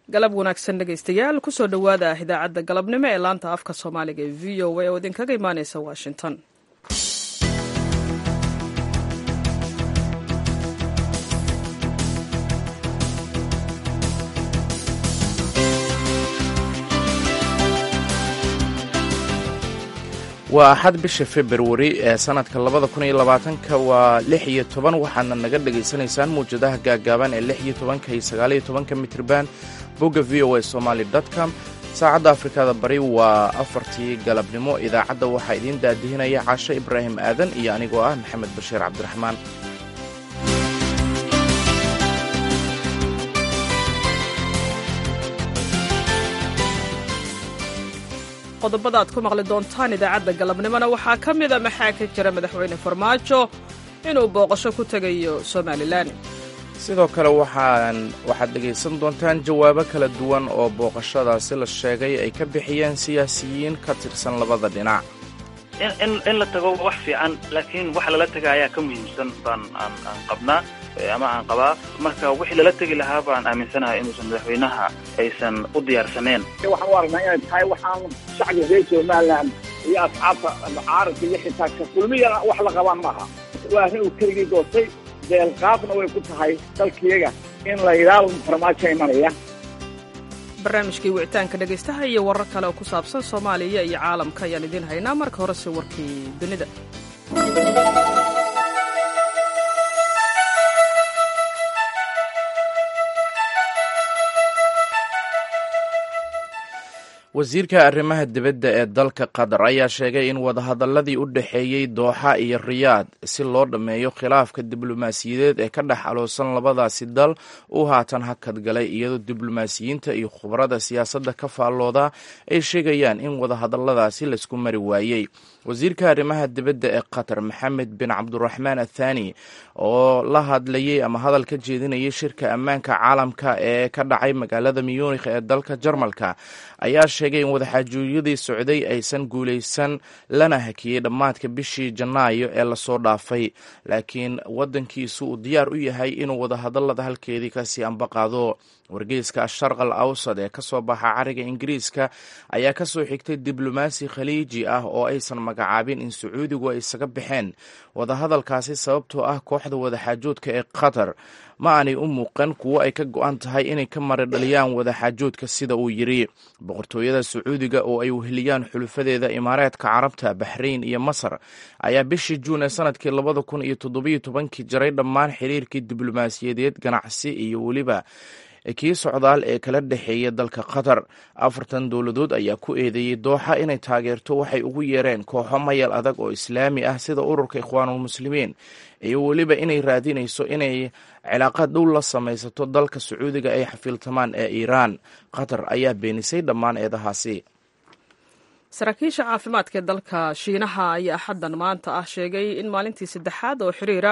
galab wanaagsan dhegaystayaal kusoo dhowaada idaacadda galabnimo ee laanta afka soomaaliga ee v o a oo idinkaga imaaneysa washington waa axad bisha februari ee sanadka labada kun iyo labaatanka waa lix iyo toban waxaadna naga dhagaysanaysaan mawjadaha gaagaaban ee lix iyo tobanka iyo sagaaliyo tobanka mitrban bogga v o a somaali com saacadda afrikada bari waa afartii galabnimo idaacadda waxaa idiin daadihinaya caasho ibraahim aadan iyo anigoo ah maxamed bashiir cabdiraxmaan qodobada aad ku maqli doontaan idaacadda galabnimona waxaa ka mida maxaa ka jira madaxweyne farmaajo inuu booqasho ku tegayo somalilan sidoo kale waxaan waxaad dhegaysan doontaan jawaabo kala duwan oo booqashadaasi la sheegay ay ka bixiyeen siyaasiyiin ka tirsan labada dhinac in la tago wax fiican laakiin waxa lala taga ayaa ka muhiimsan baan aan qabnaa ama aan qabaa marka wixii lala tegi lahaa baan aaminsanahay inuusan madaxweynaha aysan u diyaarsaneen waxaan u aragnaa inay tahay waxaan shacbiga reer somalilan iyo asxaabta mucaaradka iyo xitaa ka kulmiyana wax la qabaan maaha waa arrin uu keligii goostay deelqaadna way ku tahay dalkiyaga in la yidhaahdo farmaajo imanaya barnaamijkii wicitaanka dhegaystaha iyo warar kale oo ku saabsan soomaaliya iyo caalamka ayaan idiin haynaa marka horese warkii dunida wasiirka arrimaha dibadda ee dalka qatar ayaa sheegay in wadahadalladii u dhexeeyey dooxa iyo riyaad si loo dhammeeyo khilaafka diblomaasiyadeed ee ka dhex aloosan labadaasi dal uu haatan hakad galay iyadoo diblomaasiyiinta iyo khubarada siyaasadda ka faallooda ay sheegayaan in wadahadalladaasi laisku mari waayey wasiirka arrimaha dibadda ee qatar maxamed bin cabduraxmaan athani oo la hadlayey ama hadal ka jeedinayay shirka ammaanka caalamka ee ka dhacay magaalada muyunikh ee dalka jarmalka ayaa sheegay in wadaxaajuuryadii socday aysan guulaysan lana hakiyey dhammaadka bishii janaayo ee lasoo dhaafay laakiin waddankiisu uu diyaar u yahay inuu wadahadallada halkeedii kasii ambaqaado wargeyska asharq al awsad ee kasoo baxa cariga ingiriiska ayaa kasoo xigtay diblomaasi khaliiji ah oo aysan magacaabin in sacuudigu ay isaga baxeen wadahadalkaasi sababtoo ah kooxda wadaxaajoodka ee qatar ma aanay u muuqan kuwo ay ka go-an tahay inay ka mari dhaliyaan wadaxaajoodka sida uu yidri boqortooyada sacuudiga oo ay weheliyaan xulufadeeda imaareedka carabta baxrayn iyo masar ayaa bishii juun ee sanadkii labada kun iyo toddobiyo tobankii jaray dhammaan xiriirkii diblomaasiyadeed ganacsi iyo weliba kii socdaal ee kala dhexeeya dalka qatar afartan dowladood ayaa ku eedeeyey dooxa inay taageerto waxay ugu yeereen kooxo mayal adag oo islaami ah sida ururka ikhwaanulmuslimiin iyo weliba inay raadinayso inay cilaaqad dhow la samaysato dalka sacuudiga ay xafiiltamaan ee iiraan qatar ayaa beenisay dhammaan eedahaasi saraakiisha caafimaadka ee dalka shiinaha ayaa axaddan maanta ah sheegay in maalintii saddexaad oo xiriira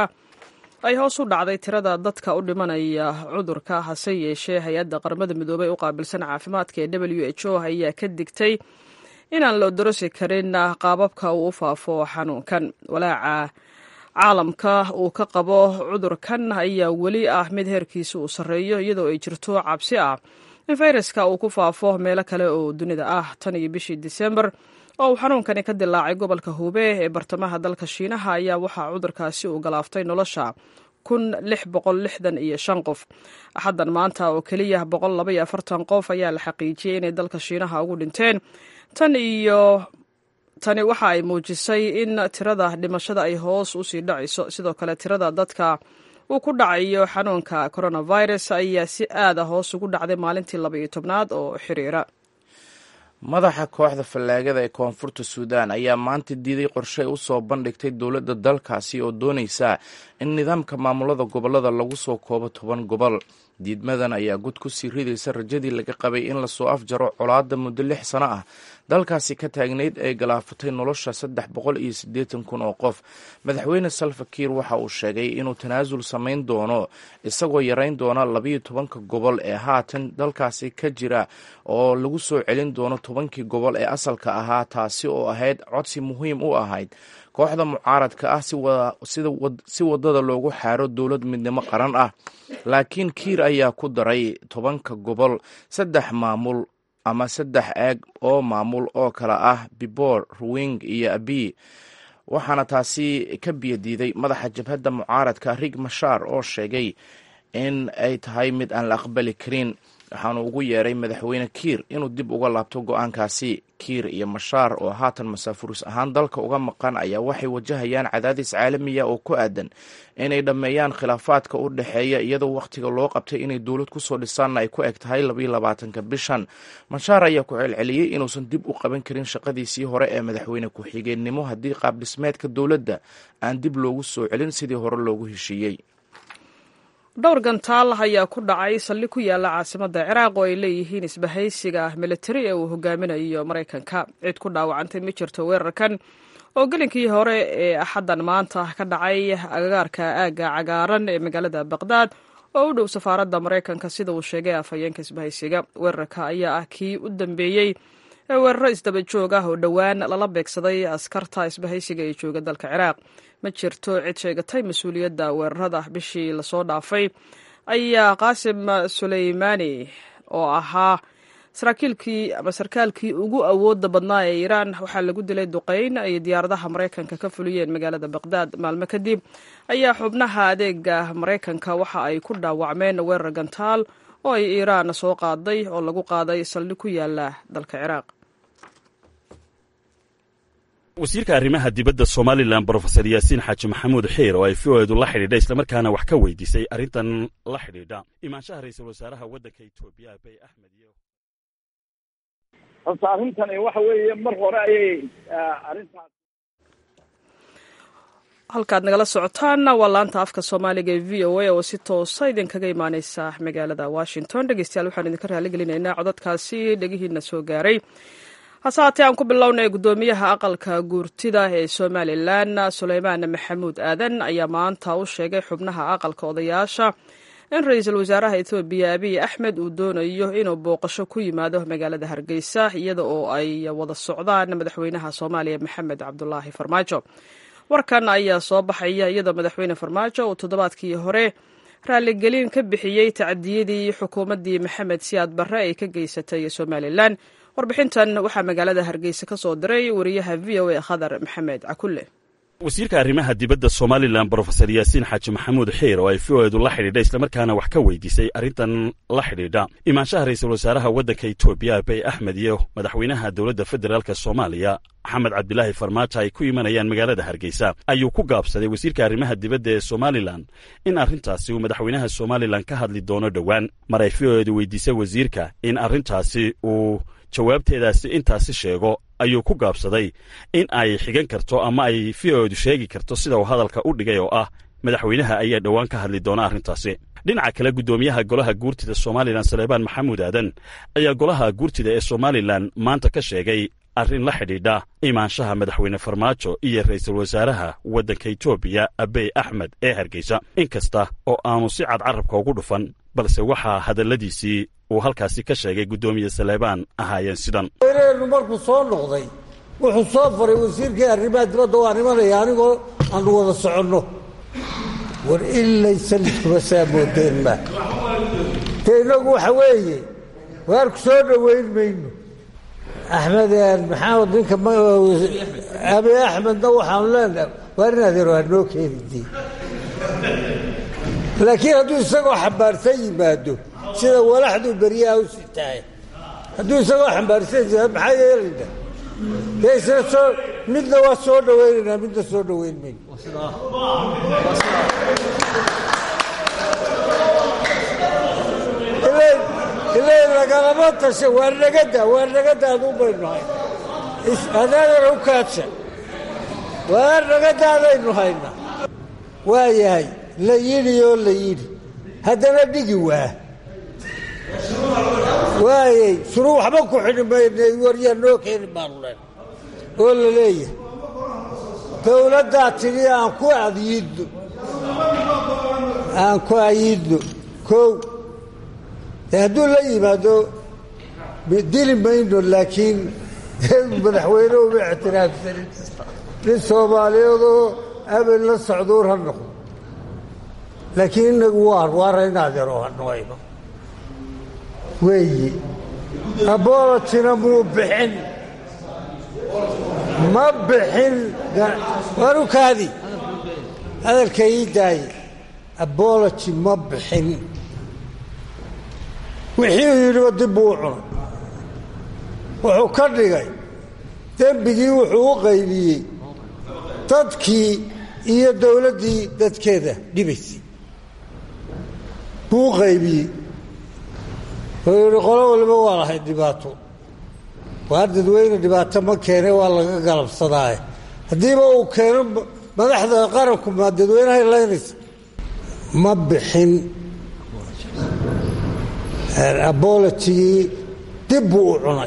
ay hoos u dhacday tirada dadka u dhimanaya cudurka hase yeeshee hay-adda qaramada midoobey u qaabilsan caafimaadka ee w h o ayaa ka digtay inaan la odorosi karin qaababka uu u faafo xanuunkan walaaca caalamka uu ka qabo cudurkan ayaa weli ah mid heerkiisa uu sarreeyo iyadoo ay jirto cabsi ah in fayraska uu ku faafo meelo kale oo dunida ah tan iyo bishii disembar oo uu xanuunkani ka dilaacay gobolka hube ee bartamaha dalka shiinaha ayaa waxaa cudurkaasi uu galaaftay nolosha kun lix boqol lixdan iyo shan qof axaddan maanta oo keliya boqol laba iyo afartan qof ayaa la xaqiijiyey inay dalka shiinaha ugu dhinteen tan iyo tani waxa ay muujisay in tirada dhimashada ay hoos usii dhacayso sidoo kale tirada dadka uu ku dhacayo xanuunka coronavirus ayaa si aada hoos ugu dhacday maalintii laba iyo tobnaad oo xiriira madaxa kooxda fallaagada ee koonfurta suudaan ayaa maanta diiday qorshe ay u soo bandhigtay dowladda dalkaasi oo doonaysa in nidaamka maamulada gobollada lagu soo koobo toban gobol diidmadan ayaa gud ku sii ridaysa rajadii laga qabay in lasoo afjaro colaadda muddo lix sano ah dalkaasi ka taagnayd ay galaafatay nolosha saddex boqol iyo siddeetan kun oo qof madaxweyne salva kiir waxa uu sheegay inuu tanaasul samayn doono isagoo yarayn doona labayo tobanka gobol ee haatan dalkaasi ka jira oo lagu soo celin doono tobankii gobol ee asalka ahaa taasi oo ahayd codsi muhiim u ahayd kooxda mucaaradka ah si wadada loogu xaaro dowlad midnimo qaran ah laakiin kiir ayaa ku daray tobanka gobol saddex maamul ama saddex eeg oo maamul oo kale ah bibor ruwing iyo abi waxaana taasi ka biyadiiday madaxa jabhadda mucaaradka rig mashaar oo sheegay in ay tahay mid aan la aqbali karin waxaanu ugu yeeray madaxweyne kiir inuu dib uga laabto go-aankaasi kiir iyo mashaar oo haatan masaafuris ahaan dalka uga maqan ayaa waxay wajahayaan cadaadis caalamiya oo ku aadan inay dhammeeyaan khilaafaadka u dhexeeya iyadoo wakhtiga loo qabtay inay dowlad kusoo dhisaanna ay ku eg tahay labayo labaatanka bishan mashaar ayaa ku celceliyey inuusan dib u qaban karin shaqadiisii hore ee madaxweyne ku-xigeenimo haddii qaabdhismeedka dowladda aan dib loogu soo celin sidii hore loogu heshiiyey dhowr gantaal ayaa ku dhacay saldhig ku yaala caasimadda ciraaq oo ay leeyihiin isbahaysiga militari ee uu hogaaminayo maraykanka cid ku dhaawacantay ma jirto weerarkan oo gelinkii hore ee axaddan maanta ka dhacay agagaarka aagga cagaaran ee magaalada baqdaad oo u dhow safaaradda maraykanka sida uu sheegay afhayeenka isbahaysiga weerarka ayaa ah kii u dambeeyey ee weeraro isdaba joog ah oo dhowaan lala beegsaday askarta isbahaysiga ee jooga dalka ciraaq ma jirto cid sheegatay mas-uuliyadda weerarada bishii lasoo dhaafay ayaa qaasim suleymaani oo ahaa saraakiilkii ama sarkaalkii ugu awooda badnaa ee iiraan waxaa lagu dilay duqeyn ay diyaaradaha maraykanka ka fuliyeen magaalada baqdaad maalmo kadib ayaa xubnaha adeega maraykanka waxa ay ku dhaawacmeen weerar gantaal oo ay iiraan soo qaaday oo lagu qaaday saldhig ku yaala dalka ciraaq wasiirka arrimaha dibadda somalilan brofesor yaasiin xaaji maxamuud xiir oo ay v o edu la xidhiidha islamarkaana wax ka weydiisay arrintan la xidhiidha imaanshaha ra-iisul wasaaraha waddanka etoobiya abey axmed iyo horta arrintani waxa weeye mar hore ayay arrintaas halkaad nagala socotaan waa laanta afka soomaaliga ee v o a oo si toosa idinkaga imaaneysa magaalada washington dhegeystayaal waxaan idinka raaligelinaynaa codadkaasi dhegihiina soo gaaray hase haatee aan ku bilownay guddoomiyaha aqalka guurtida ee somalilan suleymaan maxamuud aadan ayaa maanta u sheegay xubnaha aqalka odayaasha in ra-iisul wasaaraha etoobiya abiy axmed uu doonayo inuu booqasho ku yimaado magaalada hargeysa iyada oo ay wada socdaan madaxweynaha soomaaliya maxamed cabdulaahi farmaajo warkan ayaa soo baxaya iyadoo madaxweyne farmaajo uu toddobaadkii hore raaligelin ka bixiyey tacdiyadii xukuumaddii maxamed siyaad barre ay ka geysatay somalilan warbixintan waxaa magaalada hargeysa ka soo diray wariyaha v o a khadar maxamed cakulle wasiirka arrimaha dibadda somalilan brofesor yaasiin xaaji maxamuud xiir oo ay v o edu la xidhiidha islamarkaana wax ka weydiisay arrintan la xidhiidha imaanshaha ra-iisul wasaaraha waddanka etoobiya abey axmed iyo madaxweynaha dowladda federaalka soomaaliya maxamed cabdilaahi farmaajo ay ku imanayaan magaalada hargeysa ayuu ku gaabsaday wasiirka arrimaha dibadda ee somalilan in arrintaasi uu madaxweynaha somalilan ka hadli doono dhowaan mar ay v o edu weydiisay wasiirka in arrintaasi uu jawaabteedaasi intaasi sheego ayuu ku gaabsaday in ay xigan karto ama ay v o edu sheegi karto sida uu hadalka u dhigay oo ah madaxweynaha ayaa dhowaan ka hadli doona arrintaasi dhinaca kale guddoomiyaha golaha guurtida somalilan saleebaan maxamuud aadan ayaa golaha guurtida ee somalilan maanta ka sheegay arrin la xidhiidha imaanshaha madaxweyne farmaajo iyo ra'iisul wasaaraha waddanka etoobiya abey axmed ee hargeysa in kasta oo aanu si cad carabka ugu dhufan balse waxaa hadalladiisii uu halkaasi ka sheegay guddoomiye saleebaan ahaayeen sidan weyneenu markuu soo noqday wuxuu soo faray wasiirkii arrimaha dibadda waan imanaya anigoo aanu wada soconno war ilay sanadkuba saa moodeen ma dee innagu waxa weeye waarku soo dhowayn mayno axmed maxamed ninka abi axmedna waxaanu leenahay waar in adeero hanoo keenidii laakiin hadduu isagoo xambaarsan yimaado sida walaxduu beryaha u sitahay hadduu isagoo xambaarsan yimaado maxaa yeelayna dee isna soo midna waa soo dhawaynaynaa midna soo dhawayn mayno ilay lagalama tasha waa nagada waa nagada aduu baynu hayna adaadana u kaadsha waa nagadaadaynu hayna waa yahay la yidhi oo la yidhi haddana dhigi waa waayey suruu waxba ku xidhi maynay waryaa noo keeni baanu leen oo la leeyahay dowladdaa tidhi aan ku adyidno aan ku ayidno kow dee hadduu la yimaado dili mayno laakiin madaxweyne uma ictiraafsanin nin soomaaliyeedoo abel la socduur ha noqdo laakiin inagu waar waara inaadero hanoayno weeyi abolojina muu bixin ma bixin warukaadi hadalka ii daaye aboloji ma bixin wixii uu yidhiba dib buu u cunay wuxuu ka dhigay dembigii wuxuu u qaybiyey dadkii iyo dowladdii dadkeeda dhibaysay buu u qaybiyey wuxuu yidhi qolo waliba waa lahay dhibaato waar dadweyne dhibaato ma keene waa laga galabsadaaye haddiiba uu keeno madaxda qaranku maa dadweynahay laynaysa ma bixin abolojigii dib buu u cunay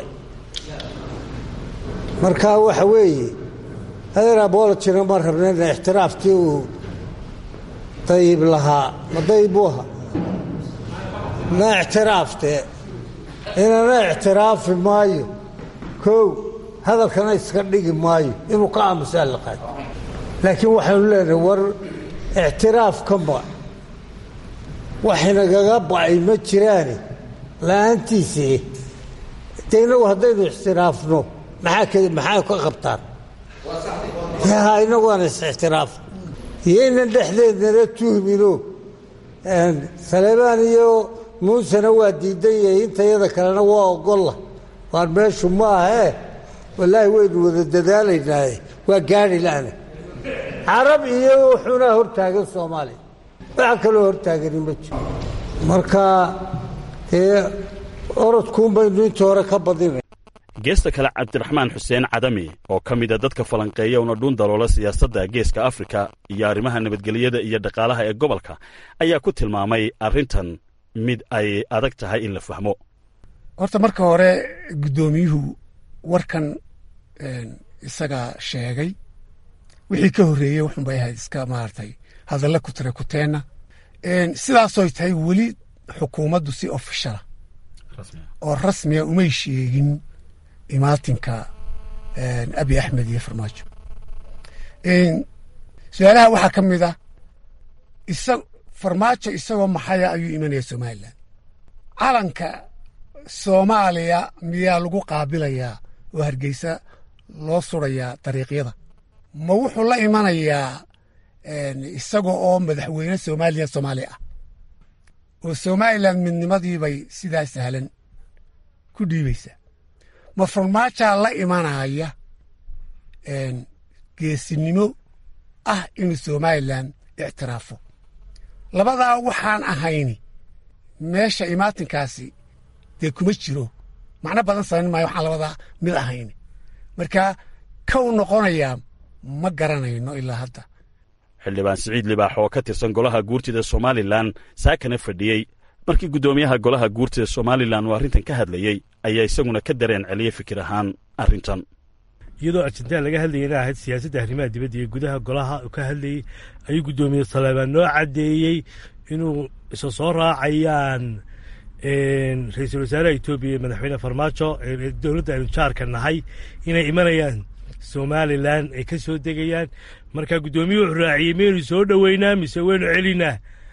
marka waxa weeye adeer abolojina ma rabnayna ixtiraaftii uu dayib lahaa ma dayib buu ahaa ma ictiraaftee inana ictiraafi maayo kow hadalkana iska dhigi maayo inuu ka aamusaa la qaado laakiin waxaanu leenahay war ictiraafka ma waxinagaga ba'ay ma jiraane la-aantiisii de inagu haddaynu ixtiraafno maxaa maxaa ka qabtaan ha inagu aan is-ixtiraaf iyo inan dhexdeednana tuhmino saleebaan iyo muusena waa diidan yahay intayada kalena waa ogolla waan meeshu ma ahee wallaahi waynu wada dadaalaynaaye waa gaari la'na carab iyo wuxuunaa hortaagan soomaaliya waxa kaloo hortaagani ma jiro marka dee orodkuun baynu inta hore ka badinay geesta kale cabdiraxmaan xuseen cadami oo ka mida dadka falanqeeya una dhuun daloola siyaasadda geeska afrika iyo arrimaha nabadgelyada iyo dhaqaalaha ee gobolka ayaa ku tilmaamay arrintan mid ay adag tahay in la fahmo horta marka hore guddoomiyuhu warkan isagaa sheegay wixii ka horreeyey wuxunbay ahayd iska maaragtay hadalla ku tira kuteenna sidaasoy tahay weli xukuumaddu si ofishala oo rasmiga umay sheegin imaatinka abi axmed iyo farmaajo su-aalaha waxaa ka mid ah isa farmaajo isagoo maxaya ayuu imanaya somalilan calanka soomaaliya miyaa lagu qaabilayaa oo hargeysa loo surayaa dariiqyada ma wuxuu la imanayaa isaga oo madaxweyne somaliya soomaali ah oo somalilan midnimadiibay sidaa sahlan ku dhiibaysaa ma farmaajaa la imanaya geesinimo ah inuu somalilan ictiraafo labadaa waxaan ahayni meesha imaatinkaasi dee kuma jiro macno badan samayn maayo waxaan labadaa mid ahayni marka kow noqonayaa ma garanayno ilaa hadda xildhibaan siciid libaax oo ka tirsan golaha guurtida somalilan saakana fadhiyey markii guddoomiyaha golaha guurtida somalilan uu arrintan ka hadlayey ayaa isaguna ka dareen celiyey fikir ahaan arrintan iyadoo arjentina laga hadlayana ahayd siyaasadda arrimaha dibadda iyo gudaha golaha uu ka hadlayey ayuu guddoomiye saleebaan noo caddeeyey inuu isa soo raacayaan ra-iisul wasaaraha etoobiya iyo madaxweyne farmaajo dowladda aynu jaarka nahay inay imanayaan somalilan ay ka soo degayaan marka guddoomiyuhu wuxuu raaciyey miyaynu soo dhoweynaa mise waynu celinaa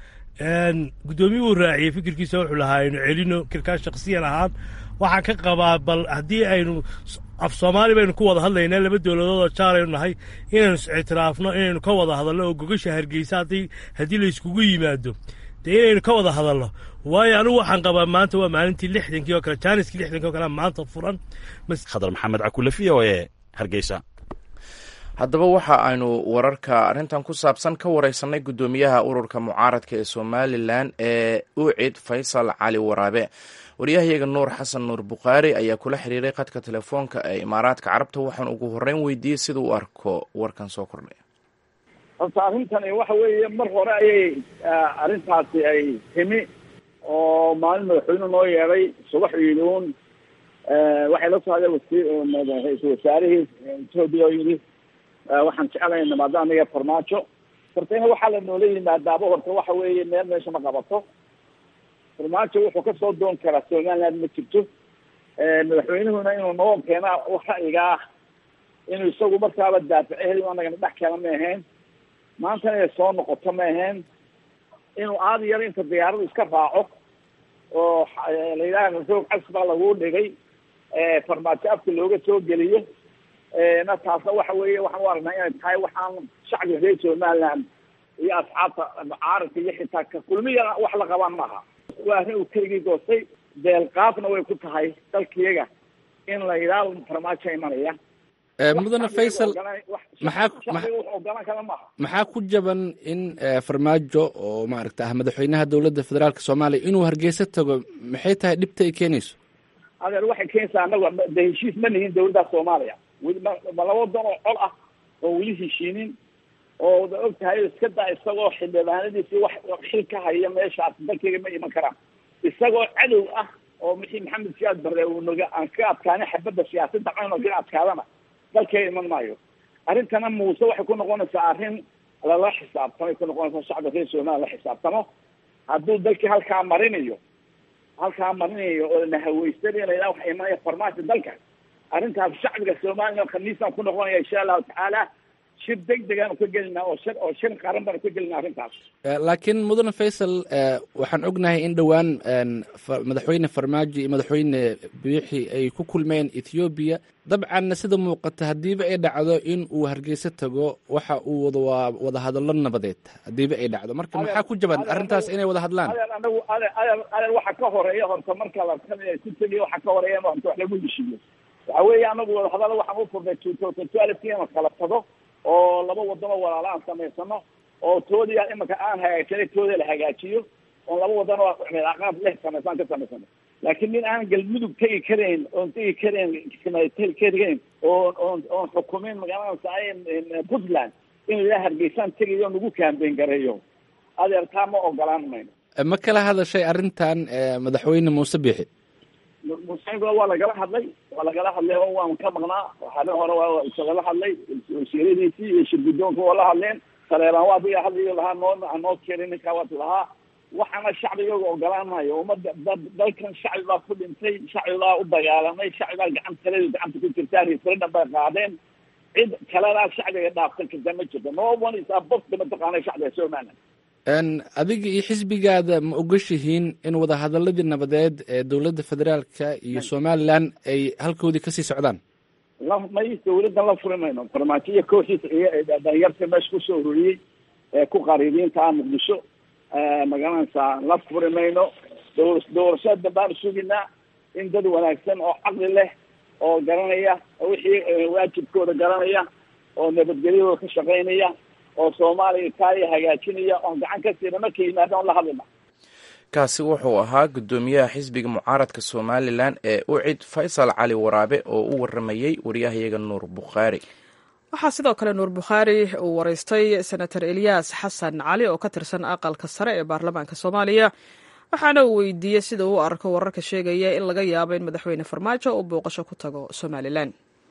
guddoomiyuhu raaciyey fikirkiisa wuxuu lahaa aynu celino fikirkaa shaksiyan ahaan waxaan ka qabaa bal haddii aynu af soomaali baynu ku wada hadlaynaa laba dowladood oo jaalaynu nahay inaynu is-ictiraafno inaynu ka wada hadalno oo gogasha hargeysa haddii haddii layskugu yimaado dee inaynu ka wada hadalno waayo anigu waxaan qabaa maanta waa maalintii lixdankii oo kale jaaniskii lixdankii oo kale maanta furan khadar maxamed cakule v o e hargeysa haddaba waxa aynu wararka arrintan ku saabsan ka wareysanay guddoomiyaha ururka mucaaradka ee somalilan ee ucid faysal cali waraabe waryahayaga nuur xasan nuur bukhaari ayaa kula xiriiray khadka telefoonka ee imaaraadka carabta waxaan ugu horreyn weydiiyey sida u arko warkan soo kordhay horta arrintani waxa weeye mar hore ayay arrintaasi ay timi oo maalin madaxweyne noo yeeday subax iiduun waxay la soo hadeen wasi ra-iisul wasaarihii etoobiya oo yidhi waxaan jeclahay nimaado aniga farmaajo hortayna waxaa la noola yimaadaaba horta waxa weeye meel meesha ma qabato farmaajo wuxuu kasoo doon karaa somaliland ma jirto madaxweynuhuna inuu noo keena ra'yigaa inuu isagu markaaba daaficeheli anagana dhex keena ma ahayn maantana inay soo noqoto ma ahayn inuu aada yar inta diyaaradu iska raaco oo la yidhaha roog casbaa lagu dhigay farmaajo afka looga soo geliyo na taasna waxa weeye waxaan u aragnaa inay tahay waxaan shacbiga reer somaliland iyo asxaabta mucaaradka iyo xitaa ka kulmiyana wax la qabaan maaha waa arrin uu keligii goostay deelqaafna way ku tahay dalkiyaga in la yidhaahdo farmaajo imanaya mudane faysal maxaa ogolaan kara maaha maxaa ku jaban in farmaajo oo maaragta ah madaxweynaha dowladda federaalk soomaaliya inuu hargeysa tago maxay tahay dhibta ay keenayso adeer waxay keenaysaa anagu de heshiis ma nihin dawladda soomaaliya weli ma ma laba wadan oo col ah oo weli heshiinin oo da og tahay iska daa isagoo xildhibaanadiisii wax xil ka haya meeshaas dalkayga ma iman karaan isagoo cadow ah oo mixii maxamed siyaad barre uu naga aan ka adkaanin xabadda siyaasadda cayno ka adkaadana dalkayga iman maayo arrintana muuse waxay ku noqonaysaa arrin lala xisaabtamay ku noqonaysaa shacabka reer somaliya la xisaabtamo hadduu dalkii halkaa marinayo halkaa marinayo oo nahaweysanaya la yidhaha waxa imanaya farmaajo dalka arrintaas shacbiga somaliya khamiisaan ku noqonaya insha allahu tacaala shir deg degaanu ka gelinaa oo shir oo shir qaran baanu ka gelinaa arrintaas laakiin mudane faysal waxaan ognahay in dhowaan madaxweyne farmaajo iyo madaxweyne biixi ay ku kulmeen ethoobiya dabcanna sida muuqata haddiiba ay dhacdo in uu hargeysa tago waxa uu wada waa wada hadallo nabadeed haddiiba ay dhacdo marka maxaa ku jaban arrintaas inay wada hadlaan adeer anagu adeer adeer adeer waxa ka horeeya horta marka la ku tegayo waxa ka horeeya horta wax lagu heshiiyo waxa weeye anagu wadahadalo waxaan u furnay two thousand twelve ina kala tago oo laba wadano walaala aan samaysano oo toodii imanka aan hagaagsanay tooda la hagaajiyo oon laba wadano cilaaqaad leh samaysaan ka samaysano laakiin nin aan galmudug tegi karayn oon tegi karayn karayn oon oon oon xukumin magaalada puntland in la hargeysaan tegayo nagu kaambeyn gareeyo adeer taa ma ogolaan mayno ma kala hadashay arrintan madaxweyne muuse biixi musankula waa lagala hadlay waa lagala hadlay oo waan ka maqnaa waxaana hore waa isagala hadlay wasiiradiisii iyo shirgudoonka waa la hadleen saleebaan waa biga hadlayo lahaa noo noo keenay ninkaa waad lahaa waxaana shacbigooga ogolaan maayo umada dalkan shacbi baa ku dhintay shacbi baa u dagaalamay shacbi baa gacan taladu gacanta ku jirtaa referendum bay qaadeen cid kalena shacbiga dhaafsan karta ma jirto no one is above mataqaana shacbiga somaliland adiga iyo xisbigaada ma ogashihiin in wadahadaladii nabadeed ee dowladda federaalka iyo somalilan ay halkoodii kasii socdaan la may dawladdan la furi mayno farmaajo iyo kooxiisa iyo dhalinyarta meesha kusoo ururiyey ee ku qariibiinta ah muqdisho magaranaysaa la furi mayno dow doorashada dambaan suginaa in dad wanaagsan oo caqli leh oo garanaya wixii waajibkooda garanaya oo nabadgelyadooda ka shaqaynaya oo soomaaliya taaya hagaajinaya oon gacan ka siina marka yimaada on la hadlina kaasi wuxuu ahaa guddoomiyaha xisbiga mucaaradka somalilan ee ucid faysal cali waraabe oo u waramayey waryahayaga nuur bukhaari waxaa sidoo kale nuur bukhaari uu waraystay senator eliyas xasan cali oo ka tirsan aqalka sare ee baarlamaanka soomaaliya waxaana uu weydiiyey sida uu arko wararka sheegaya in laga yaabo in madaxweyne farmaajo uu booqasho ku tago somalilan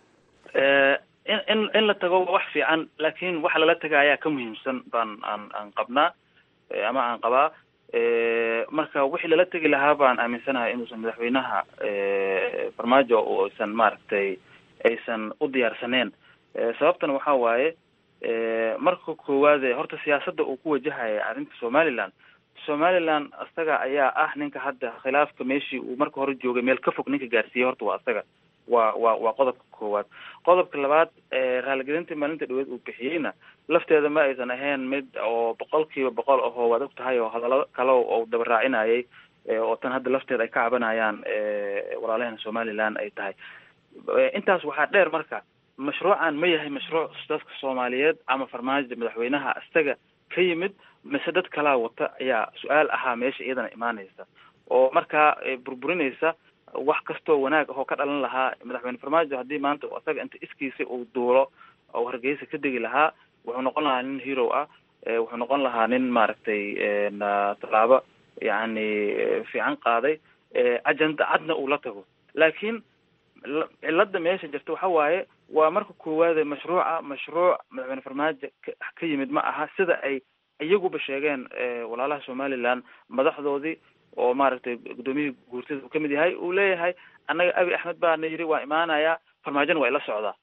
in in in la tago wax fiican laakiin waxa lala taga ayaa ka muhiimsan baan aan aan qabnaa ama aan qabaa marka wixii lala tegi lahaa baan aaminsanahay inuusan madaxweynaha farmaajo aysan maaragtay aysan u diyaarsaneen sababtana waxa waaye marka koowaade horta siyaasadda uu ku wajahaya arrinta somaliland somaliland isaga ayaa ah ninka hadda khilaafka meeshii uu marka hore joogay meel ka fog ninka gaarsiiyey horta waa isaga waa waa waa qodobka koowaad qodobka labaad raaligelintii maalinta dhaweed uu bixiyeyna lafteeda ma aysan ahayn mid oo boqol kiiba boqol ahoo waad og tahay oo hadallo kale oo daba raacinayay oo tan hadda lafteeda ay ka cabanayaan walaalaheen somaliland ay tahay intaas waxaa dheer marka mashruucan ma yahay mashruuc dadka soomaaliyeed ama farmaajo madaxweynaha isaga ka yimid mise dad kalaa wata ayaa su-aal ahaa meesha iyadana imaanaysa oo markaa burburinaysa wax kastoo wanaag ahoo ka dhalan lahaa madaxweyne farmaajo haddii maanta isaga inta iskiisa uu duulo oo hargeysa ka degi lahaa wuxuu noqon lahaa nin hero ah wuxuu noqon lahaa nin maaragtay tallaabo yacni fiican qaaday ajenda cadna uu la tago laakiin cilada meesha jirta waxa waaye waa marka koowaade mashruuca mashruuc madaxweyne farmaajo ka yimid ma aha sida ay iyaguba sheegeen walaalaha somaliland madaxdoodii oo maaragtay guddoomiyihii guurtida uu kamid yahay uu leeyahay annaga abi axmed baana yidhi waa imaanayaa farmaajona waa ila socdaa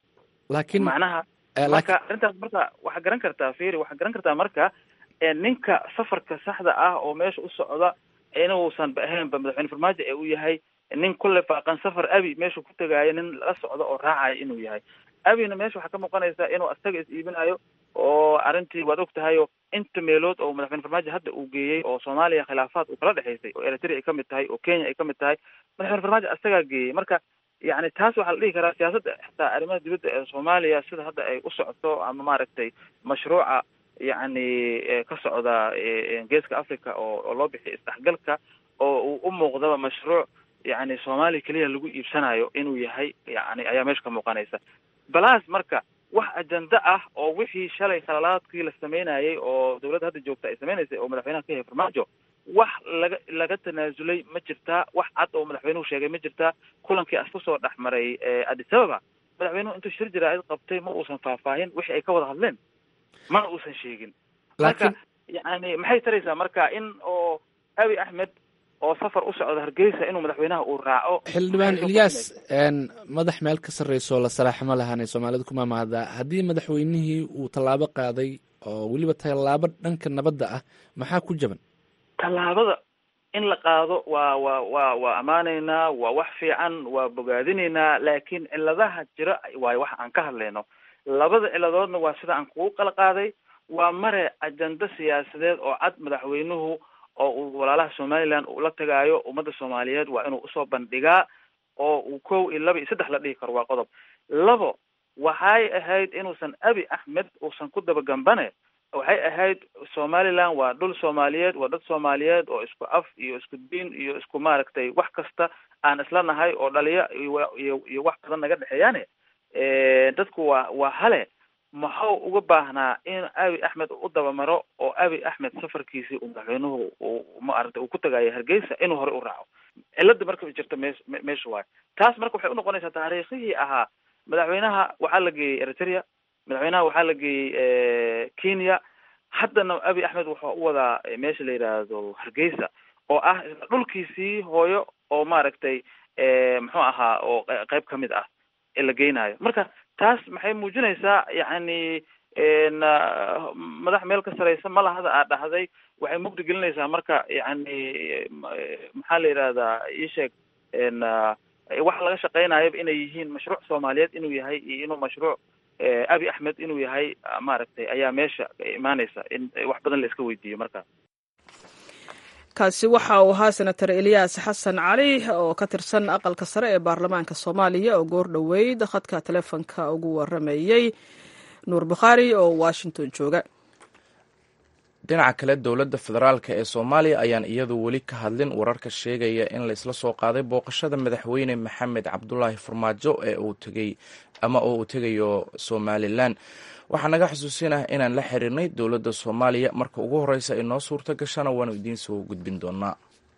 laakiin macnaha marka arrintaas marka waxaa garan kartaa firi waxaa garan kartaa marka ninka safarka saxda ah oo meesha u socda inuusan ba ahaynba madaxweyne farmaajo ee uu yahay nin kulle faaqan safar abi meesha ku tegaayo nin la socdo oo raacayo inuu yahay abina meesha waxaa ka muuqanaysa inuu asaga is iibinayo oo arrintii waad og tahay oo inta meelood oo madaxweyne farmaajo hadda uu geeyey oo soomaaliya khilaafaad uu kala dhexaysay oo eritrea ay kamid tahay oo kenya ay kamid tahay madaxweyne farmaajo asagaa geeyey marka yani taas waxaa la dhihi karaa siyaasadda xitaa arrimaha dibadda ee soomaaliya sida hadda ay u socoto ama maaragtay mashruuca yacni ka socda geeska africa oo oo loo bixiyo isdhexgalka oo uu u muuqdaba mashruuc yani soomaaliya keliya lagu iibsanayo inuu yahay yani ayaa meesha ka muuqanaysa balaas marka wax ajenda ah oo wixii shalay khalalaadkii la sameynayay oo dawladda hadda joogta ay sameynaysay oo madaxweynaha ka yahay farmaajo wax laga laga tanaasulay ma jirtaa wax cad oo madaxweynuhu sheegay ma jirtaa kulankii as kusoo dhex maray addis ababa madaxweynuhu intuu shir jaraa'id qabtay ma uusan faahfaahin wixii ay ka wada hadleen mana uusan sheegin marka yani maxay taraysaa marka in oo abi axmed oo safar u socda hargeysa inuu madaxweynaha uu raaco xildhibaan ilyaas madax meel ka sarreyso la salaaximo lahaanay soomaalida ku maamahdaa haddii madaxweynihii uu tallaabo qaaday oo weliba tallaabo dhanka nabadda ah maxaa ku jaban tallaabada in la qaado waa waa waa waa ammaanaynaa waa wax fiican waa bogaadinaynaa laakiin ciladaha jira waayo waxa aan ka hadlayno labada ciladoodna waa sida aan kugu qala qaaday waa mare ajenda siyaasadeed oo cad madaxweynuhu oo uu walaalaha somaliland uu la tagaayo ummadda soomaaliyeed waa inuu usoo bandhigaa oo uu kow iyo laba iyo saddex la dhihi karo waa qodob labo waxay ahayd inuusan abi axmed uusan ku dabagambane waxay ahayd somaliland waa dhul soomaaliyeed waa dad soomaaliyeed oo isku af iyo isku diin iyo isku maaragtay wax kasta aan isla nahay oo dhaliya iyo iyo wax badan naga dhexeeyaane dadku waa waa hale maxuu uga baahnaa in abi axmed u dabamaro oo abi axmed safarkiisii uu madaxweynuhu uu maaragtay uu ku tagaayo hargeysa inuu hore u raaco cilada marka jirta mees meesha waayo taas marka waxay unoqonaysaa taariikhihii ahaa madaxweynaha waxaa la geeyey eritrea madaxweynaha waxaa la geeyey kenya haddana abi axmed wuxuu u wadaa meesha la yidhaahdo hargeysa oo ah dhulkiisii hooyo oo maaragtay muxuu ahaa oo qeyb ka mid ah ee la geynayo marka taas maxay muujinaysaa yacni madax meel ka sareysa malahada aad dhahday waxay mugdi gelinaysaa marka yacni maxaa la yidhahdaa iisheeg waxa laga shaqeynayaba inay yihiin mashruuc soomaaliyeed inuu yahay iyo inuu mashruuc abi axmed inuu yahay maaragtay ayaa meesha imaaneysa in wax badan la iska weydiiyo marka kaasi waxa uu ahaa senator eliyas xasan cali oo ka tirsan aqalka sare ee baarlamaanka soomaaliya oo goor dhoweyd khadka telefonka ugu waramayey nuur bukhaari oo washington jooga dhinaca kale dowladda federaalk ee soomaaliya ayaan iyadu weli ka hadlin wararka sheegaya in laysla soo qaaday booqashada madaxweyne maxamed cabdulaahi farmaajo ee uu tegey ama oo uu tegayo somalilan waxaa naga xusuusinah inaan la xiriirnay dowladda soomaaliya marka ugu horeysa ay noo suurta gashana waanu idiin soo gudbin doonaa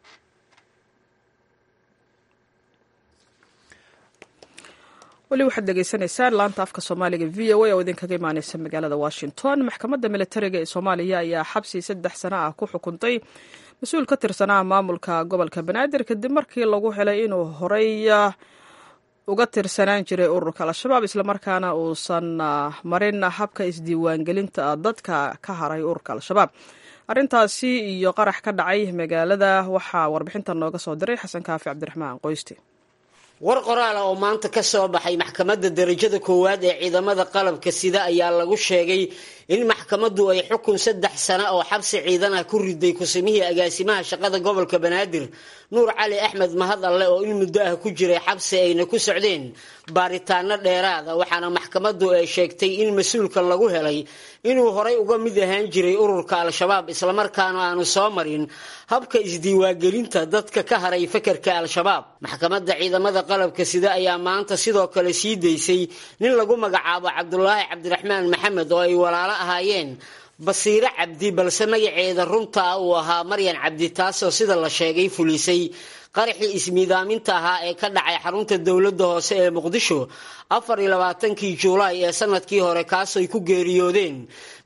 weli waxaad dhegeysanaysaan laanta afka soomaaliga v o a oo idinkaga imaaneysa magaalada washington maxkamadda militariga ee soomaaliya ayaa xabsi saddex sano ah ku xukuntay mas-uul ka tirsanaa maamulka gobolka banaadir kadib markii lagu helay inuu horey uga tirsanaan jiray ururka al-shabaab islamarkaana uusan marin habka isdiiwaangelinta dadka ka haray ururka al-shabaab arrintaasi iyo qarax ka dhacay magaalada waxaa warbixintan nooga soo diray xasan kaafi cabdiraxmaan qoysti war qoraala oo maanta ka soo baxay maxkamadda darajada koowaad ee ciidamada qalabka sida ayaa lagu sheegay in maxkamaddu ay xukun saddex sano oo xabsi ciidan ah ku riday kusimihii agaasimaha shaqada gobolka banaadir nuur cali axmed mahad alle oo in muddo ah ku jiray xabsi ayna ku socdeen baaritaano dheeraada waxaana maxkamaddu ay sheegtay in mas-uulkan lagu helay inuu horay uga mid ahaan jiray ururka al-shabaab islamarkaana aanu soo marin habka isdiiwaangelinta dadka ka haray fakarka al-shabaab maxkamadda ciidamada qalabka sida ayaa maanta sidoo kale sii daysay nin lagu magacaabo cabdulaahi cabdiraxmaan maxamed oo ay walaalo ahaayeen basiire cabdi balse magaceeda runta uu ahaa maryan cabdi taasoo sida la sheegay fulisay qaraxii ismiidaaminta ahaa ee ka dhacay xarunta dowladda hoose ee muqdisho afar iyo labaatankii juulaay ee sanadkii hore kaasooy ku geeriyoodeen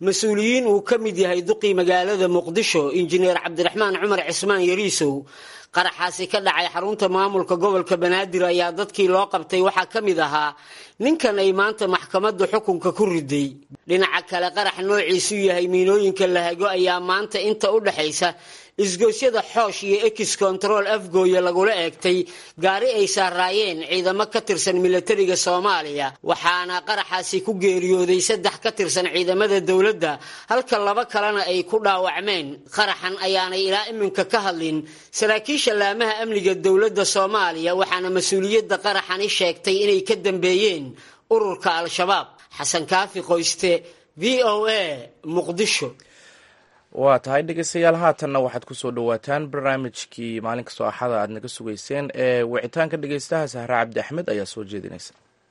mas-uuliyiin uu ka mid yahay duqii magaalada muqdisho injineer cabdiraxmaan cumar cismaan yariisow qaraxaasi ka dhacay xarunta maamulka gobolka banaadir ayaa dadkii loo qabtay waxaa ka mid ahaa ninkan ay maanta maxkamadda xukunka ku riday dhinaca kale qarax noociisu yahay miinooyinka lahago ayaa maanta inta u dhexaysa isgoysyada xoosh iyo ex control afgooye lagula eegtay gaari ay saaraayeen ciidamo ka tirsan milatariga soomaaliya waxaana qaraxaasi ku geeriyooday saddex ka tirsan ciidamada dowladda halka laba kalena ay ku dhaawacmeen qaraxan ayaanay ilaa iminka ka hadlin saraakiisha laamaha amniga dowladda soomaaliya waxaana mas-uuliyadda qaraxani sheegtay inay ka dambeeyeen ururka al-shabaab xasan kaafi qoyste v o a muqdisho waa tahay dhegeystayaal haatanna waxaad kusoo dhawaataan barnaamijkii maalin kastoo axada aad naga sugayseen ee wicitaanka dhegeystaha sahre cabdi axmed ayaa soo jeedinaysa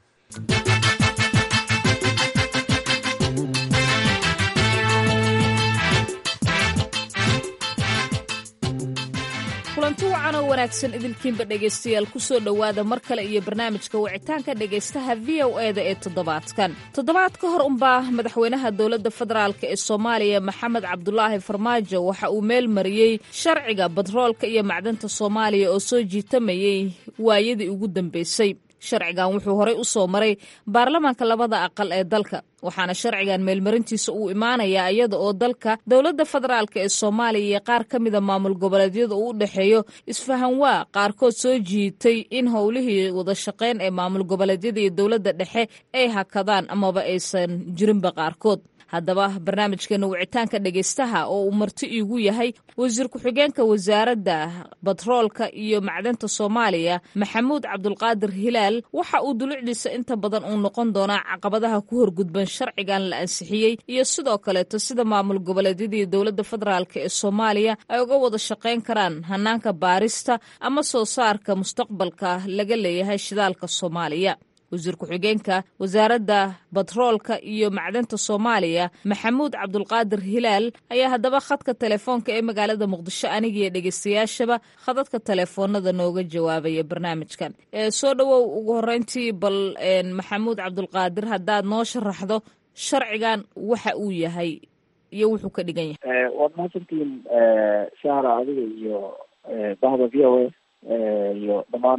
kulanti wacan oo wanaagsan idilkiinba dhegaystayaal kusoo dhowaada mar kale iyo barnaamijka wicitaanka dhegaystaha v o e da ee toddobaadkan toddobaad ka hor unbaa madaxweynaha dowladda federaalk ee soomaaliya maxamed cabdulaahi farmaajo waxa uu meel mariyey sharciga batroolka iyo macdanta soomaaliya oo soo jiitamayay waayadii ugu dambeysay sharcigan wuxuu horey u soo maray baarlamaanka labada aqal ee dalka waxaana sharcigan meelmarintiisa uu imaanayaa iyada oo dalka dowladda federaalk ee soomaaliya iyo qaar ka mida maamul goboleedyada uu u dhexeeyo isfahanwaa qaarkood soo jiitay in howlihii wada shaqeyn ee maamul goboleedyada iyo dowladda dhexe ay hakadaan amaba aysan jirinba qaarkood haddaba barnaamijkeena wicitaanka dhegaystaha oo uu marti iigu yahay wasiir ku-xigeenka wasaaradda batroolka iyo macdanta soomaaliya maxamuud cabdulqaadir hilaal waxa uu dulucdiisa inta badan uu noqon doonaa caqabadaha ku horgudban sharcigan la ansixiyey iyo sidoo kaleeto sida maamul goboleedyada iyo dowladda federaalk ee soomaaliya ay uga wada shaqayn karaan hanaanka baarista ama soo saarka mustaqbalka laga leeyahay shidaalka soomaaliya wasiir ku-xigeenka wasaaradda batroolka iyo macdanta soomaaliya maxamuud cabdulqaadir hilaal ayaa haddaba khadka telefoonka ee magaalada muqdisho anigiiyo dhegeystayaashaba khadadka telefoonada nooga jawaabaya barnaamijkan soo dhowow ugu horeyntii bal maxamuud cabdulqaadir haddaad noo sharaxdo sharcigan waxa uu yahay iyo wuxuu ka dhigan yahay waad mahadsantihiin sahra adiga iyo bahda v o a iyo dhammaan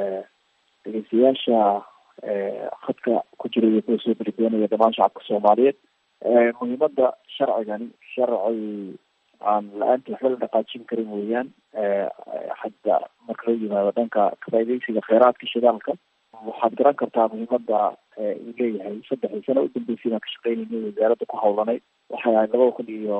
dhegeystayaasha khadka ku jira iyo kuwa soo beridoonaya dhamaan shacabka soomaaliyeed muhiimada sharcigani sharci aan la-aanta waxba la dhaqaajin karin weeyaan hadda marka loo yimaado dhanka kafaideysiga kheyraadka shidaalka waxaad garan kartaa muhiimada uu leeyahay saddexdii sano udambeysay baan ka shaqeynayna wasaaradda ku hawlanayd waxay ahayd labada kun iyo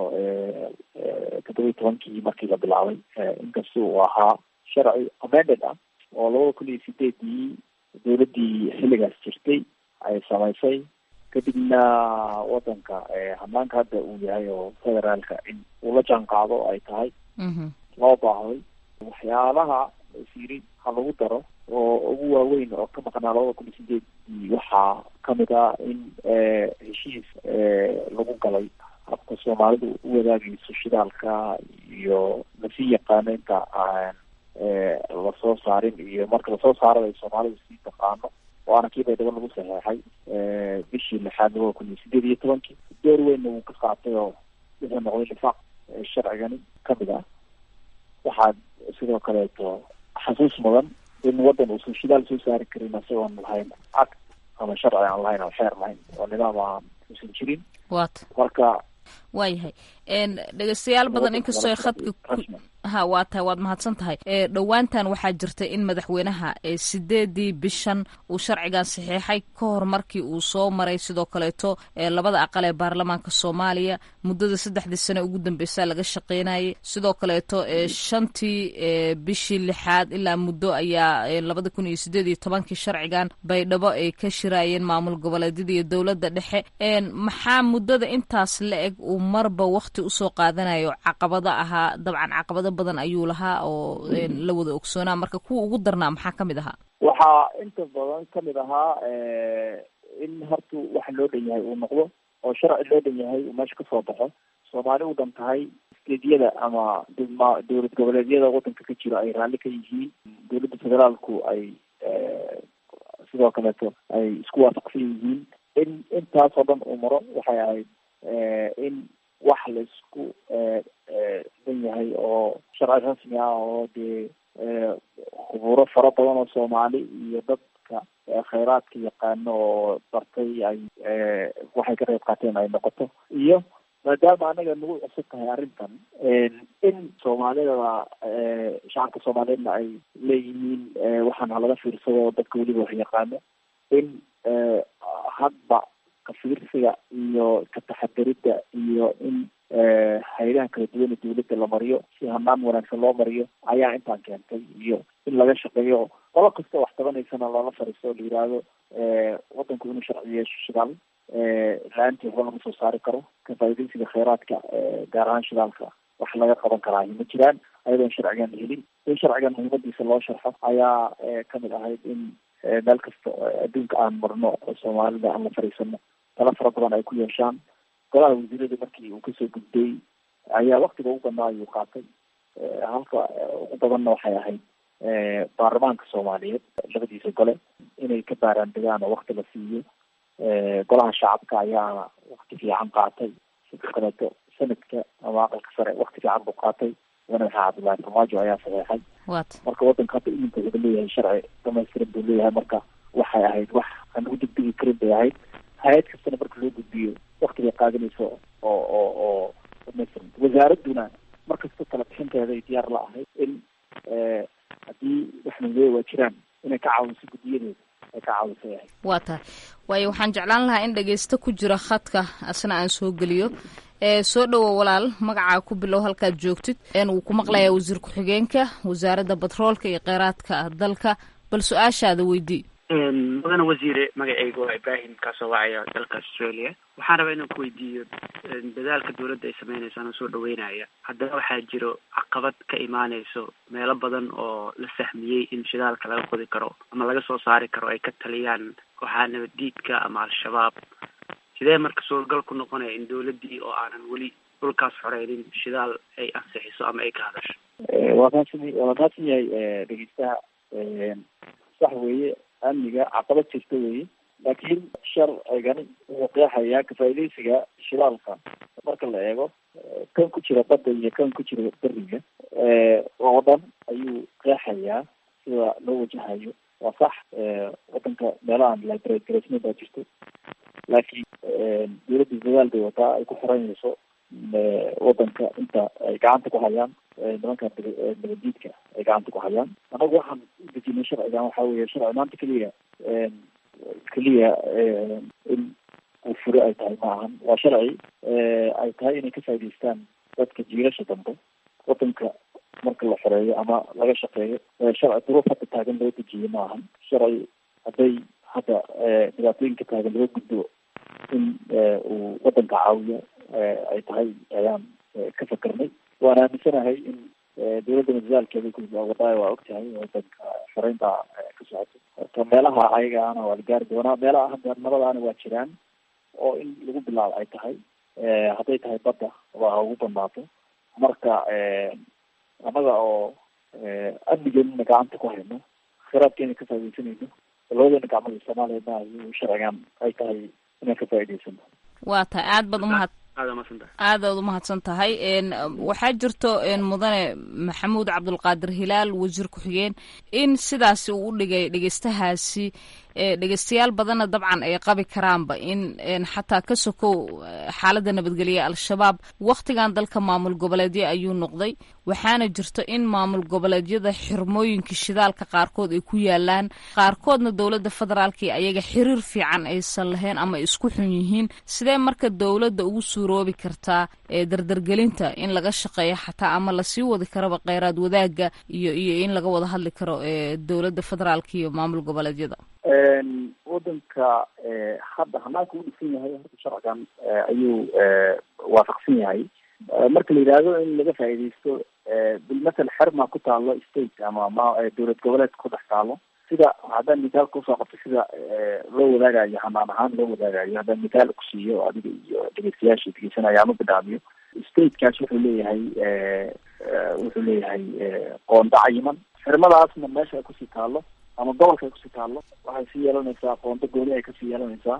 toddoba iyo tobankii markii la bilaabay inkasta uu ahaa sharci amended ah oo labada kun iyo sideedii dowladdii xilligaas jirtay ay samaysay kadibna wadanka hanaanka hadda uu yahay oo federaalka in uu la jaan qaado ay tahay loo baahday waxyaalaha siri ha lagu daro oo ugu waaweyn oo ka maqnaa labada kun iyo sideedii waxaa kamid ah in heshiis lagu galay habka soomaalidu u wadaagayso shidaalka iyo lasii yaqaano inta aan lasoo saarin iyo marka lasoo saarada ay soomaalidu sii taqaano waana kii baydhabo lagu saxeexay bishii lixaad labada kun iyo sideed iyo tobankii door weynna wuu ka qaatay oo wuxuu noqday nifaaq sharcigani kamid ah waxaad sidoo kaleeto xasuus mudan in wadan uusan shidaal soo saari karin isagoon lahayn cad ama sharci aan lahayn oo xeer lahayn oo nidaam aan uusan jirin wat marka waayahay dhegeystayaal badan inkastoo khadka ha waa tahay waad mahadsan tahay dhowaantan waxaa jirta in madaxweynaha sideedii bishan uu sharcigan saxiixay ka hor markii uu soo maray sidoo kaleeto labada aqal ee baarlamaanka soomaaliya muddada saddexdii sane ugu dambeysa laga shaqeynayay sidoo kaleeto shantii bishii lixaad ilaa muddo ayaa labada kun iyo sideed iyo tobankii sharcigan baydhabo ay ka shiraayeen maamul goboleedyada iyo dowladda dhexe maxaa muddada intaas la eg uu marba wakti usoo qaadanayo caqabado ahaa dabcan caqabado badan ayuu lahaa oo la wada ogsoonaa marka kuwa ugu darnaa maxaa kamid ahaa waxaa inta badan kamid ahaa in horta waxa loo dhan yahay uu noqdo oo sharci loo dhan yahay uu meesha kasoo baxo soomaali u dhan tahay steedyada ama dma dowlad goboleedyada wadanka ka jiro ay raalli ka yihiin dowladda federaalku ay sidoo kaleeto ay isku waafaqsan yihiin in intaasoo dhan uu maro waxay ahayd in wax laisku dan yahay oo sharci rasmi ah oo dee khuburo fara badan oo soomaali iyo dadka khayraadka yaqaano oo bartay ay waxay ka qayb qaateen ay noqoto iyo maadaama anaga nagu cusub tahay arrintan in soomaalida shacabka soomaaliyeedna ay leeyihiin waxaan halaga fiirsado dadka weliba wax yaqaano in hadba kafiirsiga iyo ka taxadirida iyo in hay-adaha kala duwan ee dawladda la mariyo si hanaan wanaagsan loo mariyo ayaa intaan keentay iyo in laga shaqeeyo qolo kasta wax tabanaysana loola fariisto o la yihahdo wadanku inuu sharci yeesho shidaal la-aantii waxba lama soo saari karo ka faaidaysiga kheyraadka gaar ahaan shidaalka wax laga qaban karaa ma jiraan ayadoon sharcigan helin in sharcigan muhiimadiisa loo sharxo ayaa kamid ahayd in meel kasta adduunka aan marno soomaalida aan la fariisano tala fara badan ay ku yeeshaan golaha wasiirada markii uu kasoo gudbay ayaa waktiga ugu badnaa ayuu qaatay halka ugu badanna waxay ahayd baarlamaanka soomaaliyeed labadiisa gole inay ka baaraan degaan oo wakti la siiyo golaha shacabka ayaana wakti fiican qaatay sidoo kaleeto sanadka ama aqalka sare wakti fiican buu qaatay madaxa cabdullaahi farmaajo ayaa saxeexay marka wadanka hadda iminka wuxuu leeyahay sharci dhamaystiran buu leeyahay marka waxay ahayd wax aan ugu degdegi karin bay ahayd hay-ad kastana marka loo gudbiyo waktigay qaadanayso oo oo oo dhamaystiran wasaaraduna markasta tala bixinteeda ay diyaar la ahayd in haddii waxnaleeya waa jiraan inay ka caawiso guddiyadeeda ay ka caawiso yahay waa tahay waayo waxaan jeclaan lahaa in dhagaysto ku jira khadka asna aan soo geliyo soo dhowo walaal magacaa ku bilow halkaad joogtid wuu ku maqlayaa wasiir ku-xigeenka wasaaradda batroolka iyo kheyraadka dalka bal su-aashaada weydii mudane wasiire magacayga waa ibrahim kaasoo wacaya dalka australia waxaan rabaa inaan ku weydiiyo dadaalka dawladda ay sameynayso anoo soo dhaweynaya haddana waxaa jiro caqabad ka imaaneyso meelo badan oo la sahmiyey in shidaalka laga qodi karo ama laga soo saari karo ay ka taliyaan kooxaha nabaddiidka ama al-shabaab sidee marka suuragal ku noqonaya in dawladdii oo aanan weli dhulkaas xoreynin shidaal ay ansixiso ama ay ka hadasho waa mahadsan waa mahadsan yahay dhegeystaha sax weeye amniga caqabad jirta weeye laakiin sharcigani wuxuu qeexayaa kafaaidaysiga shidaalka marka la eego kan ku jira badda iyo kan ku jira beriga oo dhan ayuu qeexayaa sida loo wajahayo waa sax wadanka meelahaan librate garaysna baa jirto laakiin dawladda dadaal bay wataa ay ku xiranayso wadanka inta ay gacanta ku hayaan nimanka nabadiidka ay gacanta ku hayaan anagu waxaan udejinay sharcigan waxa weeye sharci maanta keliya keliya in uu furo ay tahay ma ahan waa sharci ay tahay inay ka faa'idaystaan dadka jiilasha dambe wadanka marka la xoreeyo ama laga shaqeeyo sharci duruuf hadda taagan loo dejiye ma ahan sharci hadday hadda dhibaatooyinka taagan laga gudbo in uu wadanka caawiyo ay tahay ayaan ka fakarnay waan aaminsanahay in dawladda madadaalkeeda kuwadaayo waa ogtahay wadanka xoreynta ka socoto horta meelaha ayagaana waa la gaari doonaa meelaha hadda nabadaana waa jiraan oo in lagu bilaabo ay tahay hadday tahay badda waa ugu badnaato marka annaga oo amnigeena gacanta ku hayno khiraadkeena ka faaidaysanayno labadeena gacmada soomaaliya ayuu sharcigan ay tahay inaan ka faa'idaysano waa tahay aad baad umahad aad aad umahadsan tahay waxaa jirto mudane maxamuud cabdulqaadir hilaal wasiir ku-xigeen in sidaasi uu u dhigay dhegeystahaasi dhegeystayaal badanna dabcan ay qabi karaanba in xataa ka sokow xaaladda nabadgelya al-shabaab wakhtigan dalka maamul goboleedyo ayuu noqday waxaana jirto in maamul goboleedyada xirmooyinka shidaalka qaarkood ay ku yaalaan qaarkoodna dowladda federaalka iyo ayaga xiriir fiican aysan lahayn ama isku xun yihiin sidee marka dowladda ugu suuroobi kartaa dardargelinta in laga shaqeeyo xataa ama lasii wadi karaba kheyraad wadaagga iyo iyo in laga wada hadli karo dowladda federaalka iyo maamul goboleedyada wadanka hadda hanaanka u dhisan yahay horta sharcigan ayuu waafaqsan yahay marka la yidhaahdo in laga faa'iidaysto bilmasel xerma ku taalo state ama ma dowlad goboleed ku dhex taalo sida haddaan mitaalka usoo qabto sida loo wadaagayo hanaan ahaan loo wadaagayo haddaan mitaal kusiiyo adiga iyo dhegeystayaasha dhegeysanaya ama bidhaamiyo statekaas wuxuu leeyahay wuxuu leeyahay qoonda cayiman xirmadaasna meesha ay kusii taalo ama gobolka ay kusii taalo waxay sii yeelanaysaa qoonto gooni ay kasii yeelanaysaa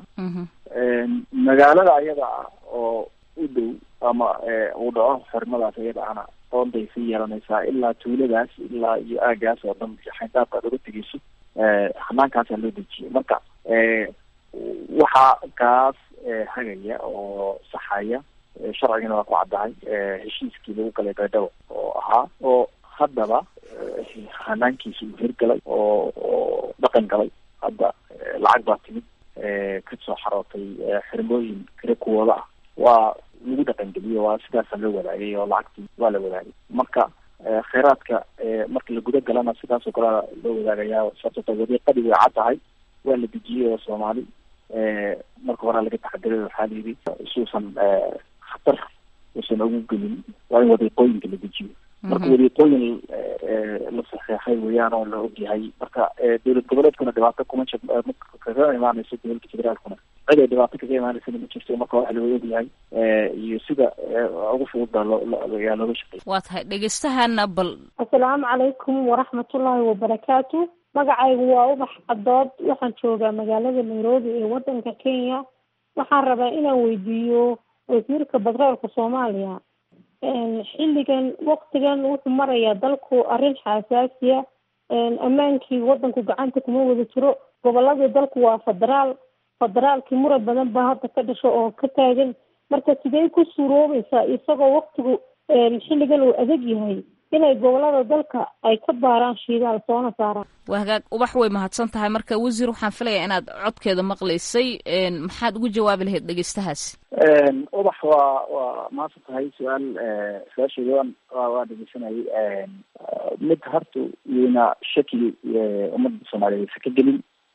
magaalada ayada ah oo u dhow ama uu dhaco xirmadaas iyada ana oonday sii yeelanaysaa ilaa tuuladaas ilaa iyo aagaas oo dhan iyo xayndaabka aad uga tegeyso hanaankaasa loo dejiyay marka waxaa kaas hagaya oo saxaya sharcigana waa ku caddahay heshiiskii lagu galay baydhabo oo ahaa oo haddaba hanaankiisa uu hirgalay oo oo dhaqan galay hadda lacag baa timid kasoo xarootay xirmooyin kale kuwooda ah waa lagu dhaqangeliyo waa sidaasa loo wadaagay oo lacagtii waa la wadaagay marka kheyraadka marka la guda galana sidaasoo kale loo wadaagayaa sababto wadiiqadii way cad tahay waa la dejiyey oo soomaali marka horaa laga taxadiray waxaa la yidhi isuusan khatar uusan ugu gelin waa in wadiiqooyinka la dejiyo marka wadiiqooyin la saxeexay weeyaan oo la ogyahay marka dowlad goboleedkuna dhibaato kuma jir kaga imaanayso dowladda federaalkuna cid ay dhibaato kaga imaanaysana ma jirto marka waxa loo ogyahay iyo sida ugu fudud baa looyaa looga shaqeeya waa tahay dhegeystahaana bal assalaamu calaykum waraxmatullaahi wabarakaatu magacaygu waa ubax cadood waxaan joogaa magaalada nairobi ee wadanka kenya waxaan rabaa inaan weydiiyo wasiirka batroolka soomaaliya xilligan waktigan wuxuu marayaa dalku arrin xasaasiya ammaankii wadanku gacanta kuma wada jiro goboladii dalku waa federaal federaalkii muran badan baa hadda ka dhasho oo ka taagan marka sidee ku suuroobaysaa isagoo waktigu xilligan uu adag yahay inay gobolada dalka ay ka baaraan shiidaal soona saaraan waa hagaag ubax way mahadsan tahay marka wasiir waxaan filayaa inaad codkeeda maqlaysay maxaad ugu jawaabi lahayd dhegeystahaasi ubax waa waa mahadsan tahay su-aal su-aasheeda waan wa waa dhegeysanayay mid horta iyona shaki ummadda soomaaliyeed aysa ka gelin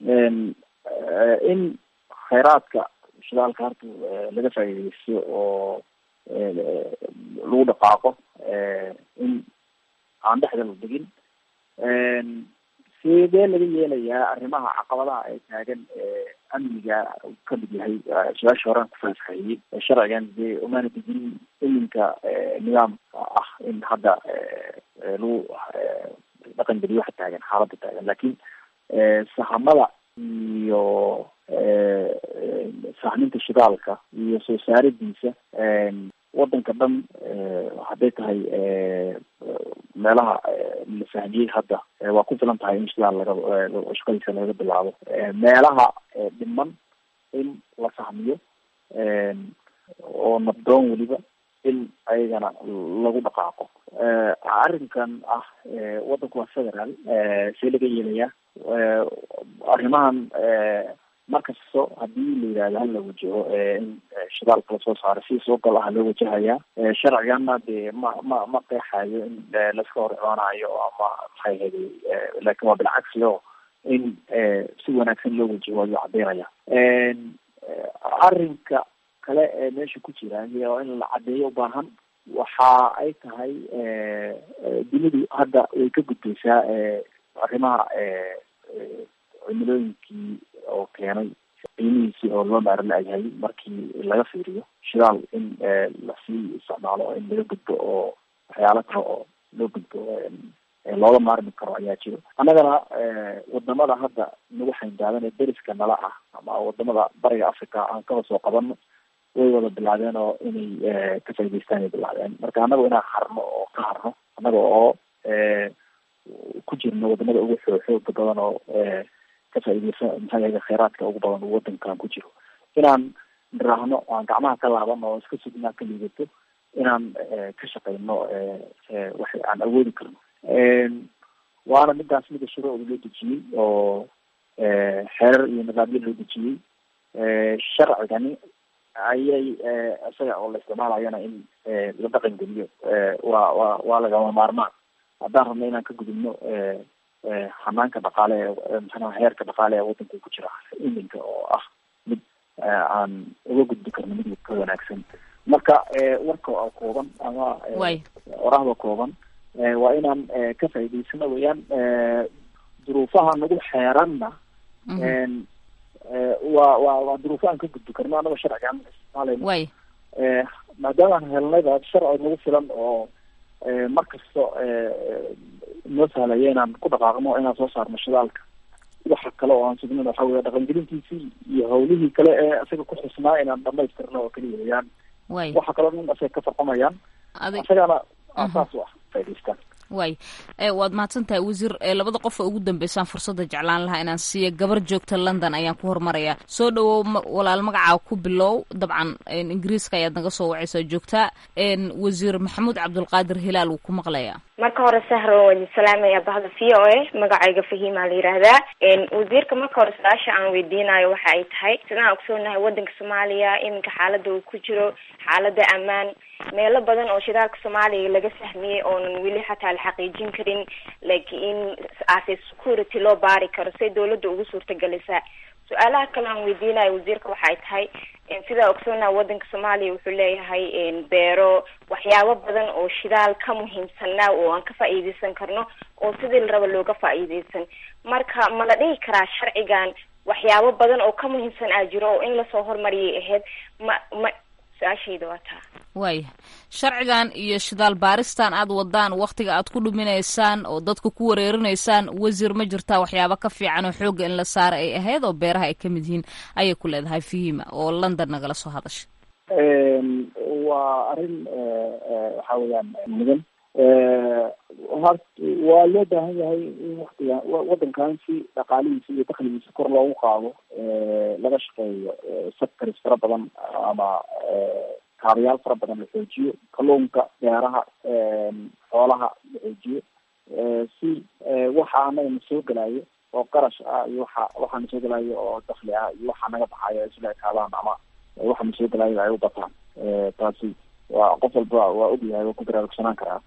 in kheyraadka shidaalka horta laga faa'iideysto oo lagu dhaqaaqo in aan dhexda la degin sidee laga yeelayaa arrimaha caqabadaha ay taagan amniga ka mid yahay su-aasha horaan ku faahfaahiyey sharcigan dee umaana dejin iminka nidaamka ah in hadda lagu dhaqan geliyo waxa taagan xaaladda taagan laakiin sahamada iyo sahminta shidaalka iyo soo saaridiisa wadanka dhan hadday tahay meelaha la fahmiyey hadda waa ku filan tahay in shidaal laga shaqadiisa laga bilaabo meelaha dhiman in la fahmiyo oo nabdoon weliba in ayagana lagu dhaqaaqo arrinkan ah wadanku waa federaal see laga yeelayaa arrimahan markasto hadii la yidhahdo hala wajaho in shidaalka lasoo saaro si soo gal ah loo wajahayaa sharcigana dee ma ma ma qeexayo in laska hor imaanayo ama maxay hedi laakin waa bilcagsi o in si wanaagsan loo wajaho ayuu cadeynaya arrinka kale ee meesha ku jira oo in la cadeeyo ubaahan waxa ay tahay dunidu hadda way ka gudbaysaa arrimaha cimilooyinkii oo keenay qiimihiisii oo loo maaro la-yahay markii laga fiiriyo shidaal in lasii isticmaalo in laga gudbo oo waxyaalo kale oo loo gudbo looga maarmi karo ayaa jiro annagana wadamada hadda nagu xayndaadan ee deriska nala ah ama wadamada bariga africa aan kaba soo qabano way wada bilaabeen oo inay ka faa'idaystaan ay bilaabeen marka annaga inaan harno oo ka harno annaga oo ku jirno wadamada ugu xoo xooga badan oo ka faaideysa maxaa yahay kheyraadka ugu badan uu wadankan ku jiro inaan niraahno aan gacmaha ka laabano oo iska sugnaa ka liidato inaan ka shaqeyno wax aan awoodi karno waana midaas mida shuruucda loo dejiyey oo xeerar iyo nidaamyo loo dejiyey sharcigani ayay isaga oo la isticmaalayana in la dhaqan geliyo waa waa waa lagama maarmaan haddaan rabno inaan ka gudubno hanaanka dhaqaale ee maxaa heerka dhaqaale ee wadanka ku jira iminka oo ah mid aan uga gudbi karno mid ka wanaagsan marka warka oo kooban ama orahda kooban waa inaan ka faa'idaysano weeyaan duruufaha nagu xeeranna waa waa waa duruufo aan ka gudbi karno annaga sharcigaan isticmaalayno maadaamaan helnayba sharci nagu filan oo markasta noo sahlaya inaan ku dhaqaaqno inaan soo saarno shidaalka waxa kale oo aan sugnin waxa weya dhaqangelintiisii iyo hawlihii kale ee isaga ku xusnaa inaan dhamaystirno oo keliya weyaan waxa kaloo dhan isaga ka farqamayaan isagana saas u ah faa'idaystaan waay waad mahadsan tahay wasiir labada qof oo ugu dambeysaan fursadda jeclaan lahaa inaan siiya gabar joogta london ayaan ku hormarayaa soo dhawow walaal magacaa ku bilow dabcan ingiriiska ayaad naga soo wacaysaa joogtaa wasiir maxamuud cabdulqaadir hilaal wuu ku maqlayaa marka hore sahro waan idin salaamaya bahda v o a magacayga fahimaa la yihahdaa wasiirka marka hore su-aasha aan weydiinayo waxa ay tahay sidaan ogsoonahay wadanka soomaaliya iminka xaalada uu ku jiro xaalada ammaan meelo badan oo shidaalka soomaaliya laga fahmiyey oonan weli xataa la xaqiijin karin laakiin ase security loo baari karo say dawladda ugu suurtagelisaa su-aalaha kale aan weydiinayo wasiirka waxa ay tahay sidaa ogsoonaha wadanka soomaaliya wuxuu leeyahay beero waxyaabo badan oo shidaal ka muhiimsanaa oo aan ka faa'iideysan karno oo sidii la raba looga faa'iideysan marka ma la dhihi karaa sharcigan waxyaabo badan oo ka muhiimsan aa jiro oo in lasoo hormariyay ahayd ma ma su-aashayda waa taa waaya sharcigan iyo shidaal baaristan aad wadaan waktiga aad ku dhuminaysaan oo dadka ku wareerinaysaan wasiir ma jirtaa waxyaaba ka fiican oo xoogga in la saara ay ahayd oo beeraha ay ka mid yihiin ayay ku leedahay fihima oo london nagala soo hadashay waa arrin waxa weeyaan mudan hort waa loo baahan yahay in waktiga wadankan si dhaqaalihiisa iyo dakligiisa kor loogu qaado laga shaqeeyo sectors fara badan ama kaabayaal fara badan la xoojiyo kalluunka beeraha xoolaha la xoojiyo si waxa anaga na soo gelayo oo qarash ah iyo waxa waxa na soo gelayo oo dakli ah iyo waxa naga baxayo ay isla ekaadaan ama waxa na soo gelayo ay u bataan taasi waa qof walba waa ogyahay waa ku baraarugsanaan karaa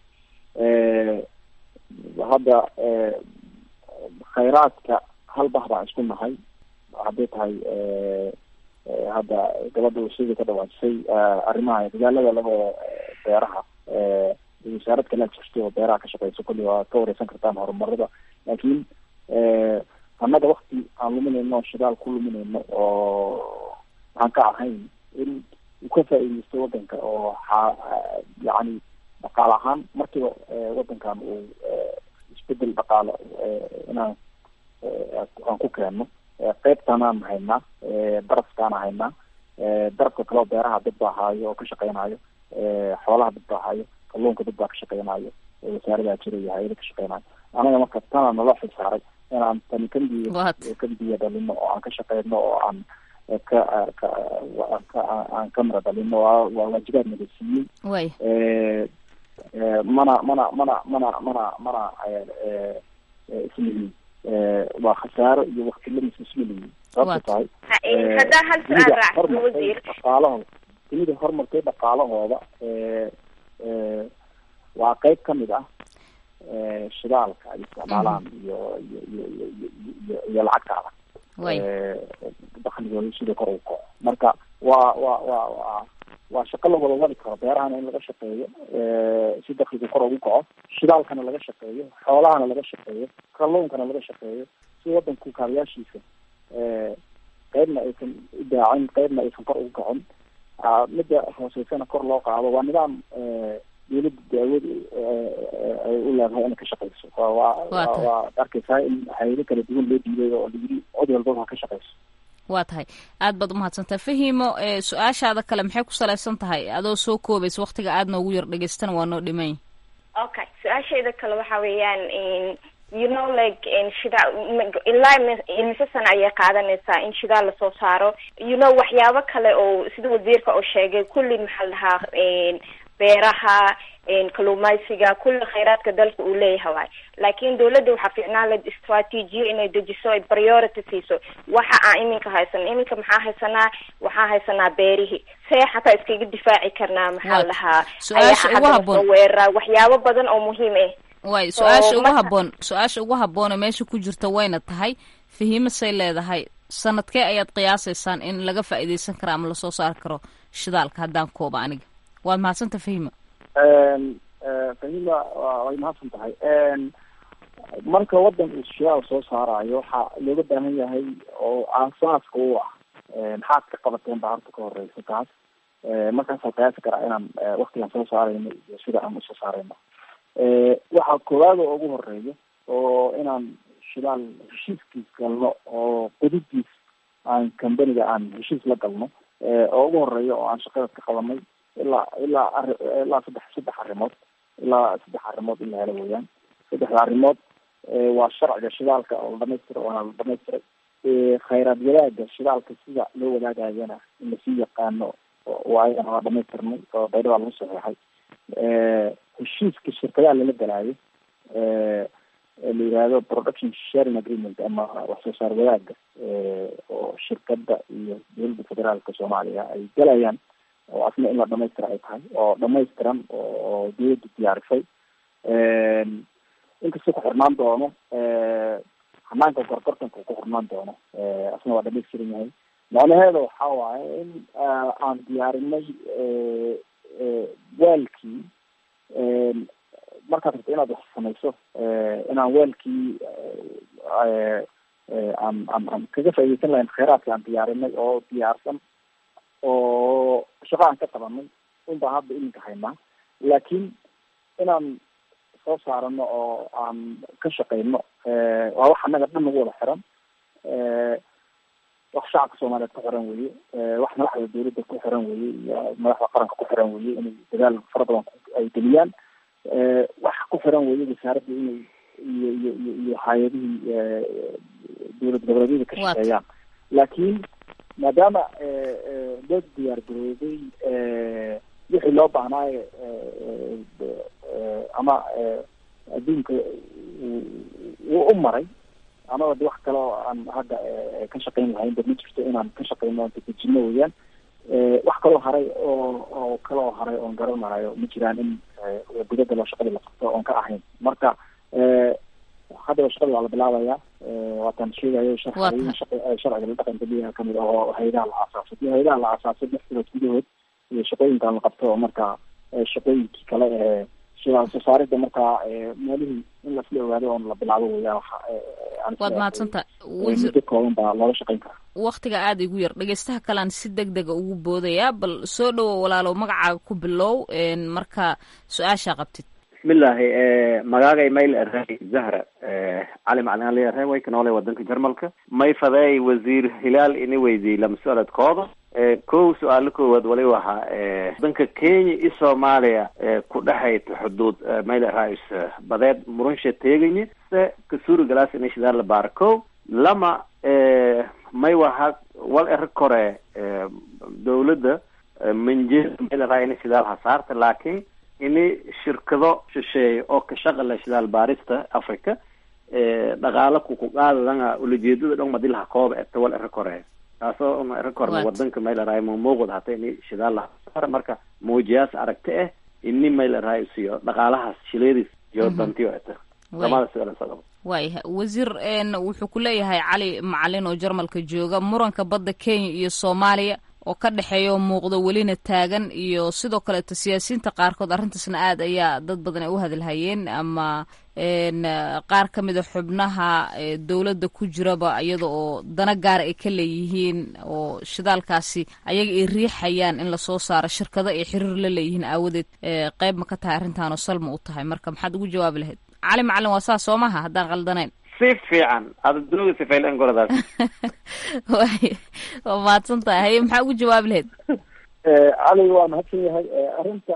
hadda khayraadka hal bah baan isku nahay hadday tahay hadda gabadha sida ka dhawaajisay arrimaha dagaalada laga beeraha wasaarad kale jirto oo beeraha ka shaqeyso kulli waa ka wareysan kartaan horumarada laakiin annaga wakti aan luminayno shidaal ku luminayno oo aan ka ahayn in uu ka faa'iideysto wadanka oo xa yacni dhaqaale ahaan markiiba wadankan uu isbedel dhaqaale inaan aan ku keenno qeybtanaan haynaa darafkaan haynaa darafka kaleo beeraha dad baa haayo oo ka shaqeynayo xoolaha dad baa haayo kalluunka dad baa ka shaqeynayo wasaaradaa jira iyo hay-ada ka shaqeynayo anaga marka tanaa naloo xilsaaray inaan tani kambiya kambiya dhalino oo aan ka shaqeyno oo aan ka ka aan ka mara dhalino waa waa waajibaad naga siiyey mana mana mana mana mana mana islihiin waa khasaaro iyo wakti lamis ismalihiin sababta tahay haddaa hal su-aal raacsan wasiir dhaqaalahooda dunida horumartay dhaqaalahooda waa qeyb kamid ah shidaalka ay isticmaalaan iyo iyo iyo iyo iyo iyo lacagta adag dakligooda sida kor ugu kaco marka waa waa waa waa waa shaqo la wada wadi karo beerahana in laga shaqeeyo si dakliga kor ugu kaco shidaalkana laga shaqeeyo xoolahana laga shaqeeyo kalluunkana laga shaqeeyo si wadanku kaabayaashiisa qeybna aysan u daacin qeybna aysan kor ugu kacin midda hooseysana kor loo qaado waa nidaam dawladda daawad ay u leedahay inay ka shaqeyso waa waa arkeysaa in hayado kala duwan loo diiday oo layiri cod walbaba ha ka shaqeyso waa tahay aad baad umahadsantaha fahimo su-aashaada kale maxay ku salaysan tahay adoo soo koobaysa waktiga aad noogu yar dhegeystana waa noo dhimany okay su-aashayda kale waxa weeyaan you know like shidaa ilaa imise sana ayay qaadanaysaa in shidaal lasoo saaro you know waxyaabo kale oo sida wasiirka oo sheegay kulli maxaa la dhahaa beeraha kaluumaysiga kulli khayraadka dalka uu leeyahay waay laakiin dawladda waxaa fiicnaan lahed istraatiijiyo inay dejiso ay priority siiso waxa aan iminka haysano iminka maxaa haysanaa waxaa haysanaa beerihii see xataa iskaga difaaci karnaa maxaa lahaa su-aasha weerara waxyaabo badan oo muhiim ah way su-aasha ugu haboon su-aasha ugu haboone meesha ku jirta wayna tahay fahiimasay leedahay sanadkee ayaad qiyaasaysaan in laga faa'iideysan karo ama lasoo saari karo shidaalka haddaan kooba aniga waad mahadsanta fahima fahima way mahadsan tahay marka wadan uu shidaal soo saarayo waxaa looga baahan yahay oo aasaaska u ah maxaad ka qabateen baa horta ka horeysa taas markaasaan qiyaasi karaa inaan waktigaan soo saarayno iyo sida aan usoo saarayno waxaa koowaad oo ugu horeeya oo inaan shidaal heshiiskiis galno oo qudidiis aan companiga aan heshiis la galno oo ugu horeeya oo aan shaqada ka qabanay ilaa ilaa ari ilaa saddex saddex arrimood ilaa saddex arrimood in la helo weeyaan saddexda arrimood waa sharciga shidaalka oo la dhamaystira waana la dhamaystiray khayraad wadaaga shidaalka sida loo wadaagayana in lasii yaqaano waa ayagana waa dhamaystirnay oo baydhaba lagu saxeexay heshiiska shirkadaha lala galaayo la yihahdo production sharing agreement ama wax soo saar wadaaga oo shirkada iyo dowladda federaalka soomaaliya ay galayaan oo asna in la dhamaystira ay tahay oo dhamaystiran oo dowladda diyaarisay inkastoo ku xirnaan doono hanaanka gorgortanka ku xirnaan doono asna waa dhamaystiran yahay macnaheeda waxa waaye in aan diyaarinay waalkii markaad rabto inaad wax samayso inaan waalkii aan aan aan kaga faaideysan lahayn kheyraadka aan diyaarinay oo diyaarsan oo shaqo aan ka qabanay un baan hadda iminka haynaa laakiin inaan soo saarano oo aan ka shaqeyno waa wax annaga dhan nagu wada xiran wax shacabka soomaaliyeed ku xiran weye wax madaxda dawladda ku xiran weye iyo madaxda qaranka ku xiran weye inay dadaal fara badan ay geliyaan wax ku xiran weye wasaaradda inay iyo iyo iyo iyo hay-adihii dowlad goboleedyada ka shaqeeyaan laakiin maadaama loo diyaar garoobay wixii loo baahnaayo ama adduunka wuu u maray amaba de wax kale oo aan hadda ka shaqeyn lahayn ba ma jirto inaan ka shaqeyno oon dadejino weeyaan wax kaloo haray oo oo kaloo haray oon garanayo ma jiraan in gudada loo shaqadii la qabto oon ka ahayn marka haddaba shaqadii waa la bilaabaya waataan sheegayo sharciga la dhaqan geliya kamid ah oo hayadaha la aasaasay iyo hayadaha la aasaasay lix bilood gudahood iyo shaqooyinkan la qabto oo marka shaqooyinkii kale ee shidaal soo saarida markaa meelihii in lasla ogaado oon la bilaabo weeyaan waad mahadsanta muddo kooban baa looga shaqeyn karaa waktiga aada igu yar dhegeystaha kalean si deg dega ugu boodayaa bal soo dhowo walaalow magacaaga ku bilow marka su-aashaa qabtid bismillahi magaagay mayl arey zahra cali macalin ali arey way ka noolay wadanka jarmalka may fadeey wasiir hilaal ini weydiiyey lama su-aaladkooda kow su-aalo koowaad wali wahaa wadanka kenya iyo soomaaliya ku dhexayta xuduud mayl rais badeed murunsha teeganye se kasuri galaas inay shidaal la baara kow lama may waha wal ero kore dawladda manjeer mayl raa inay shidaal hasaarta laakiin ini shirkado shisheeye oo ka shaqala shidaal baarista africa dhaqaalo kukuqaadadanga ulajeedada dhon madilaha kooba eta wal ero kore taasoo una ero korna wadanka mayleray mamuuqda hata ini shidaal lahasaara marka muujiyaas aragti ah ini mayleray siyo dhaqaalahaas shileedis iyo dantiyo eta lamada su-aal waayah wasiir wuxuu ku leeyahay cali macalin oo jarmalka jooga muranka badda kenya iyo soomaaliya oo ka dhexeeya oo muuqdo welina taagan iyo sidoo kaleeto siyaasiyiinta qaarkood arrintaasna aad ayaa dad badan ay u hadalhayeen ama qaar ka mida xubnaha dowladda ku jiraba iyada oo dana gaara ay ka leeyihiin oo shidaalkaasi ayaga ay riixayaan in lasoo saaro shirkado ay xiriir la leeyihiin aawadeed qeyb ma ka tahay arrintaanoo salma u tahay marka maxaad ugu jawaabi lahayd cali macalin waa saas soo maha haddaan qaldanayn si fiican aada dunuga sifaylan goradaas way waa mahadsan tahay haye maxaa ugu jawaabi lahayd cali waa mahadsan yahay arrinta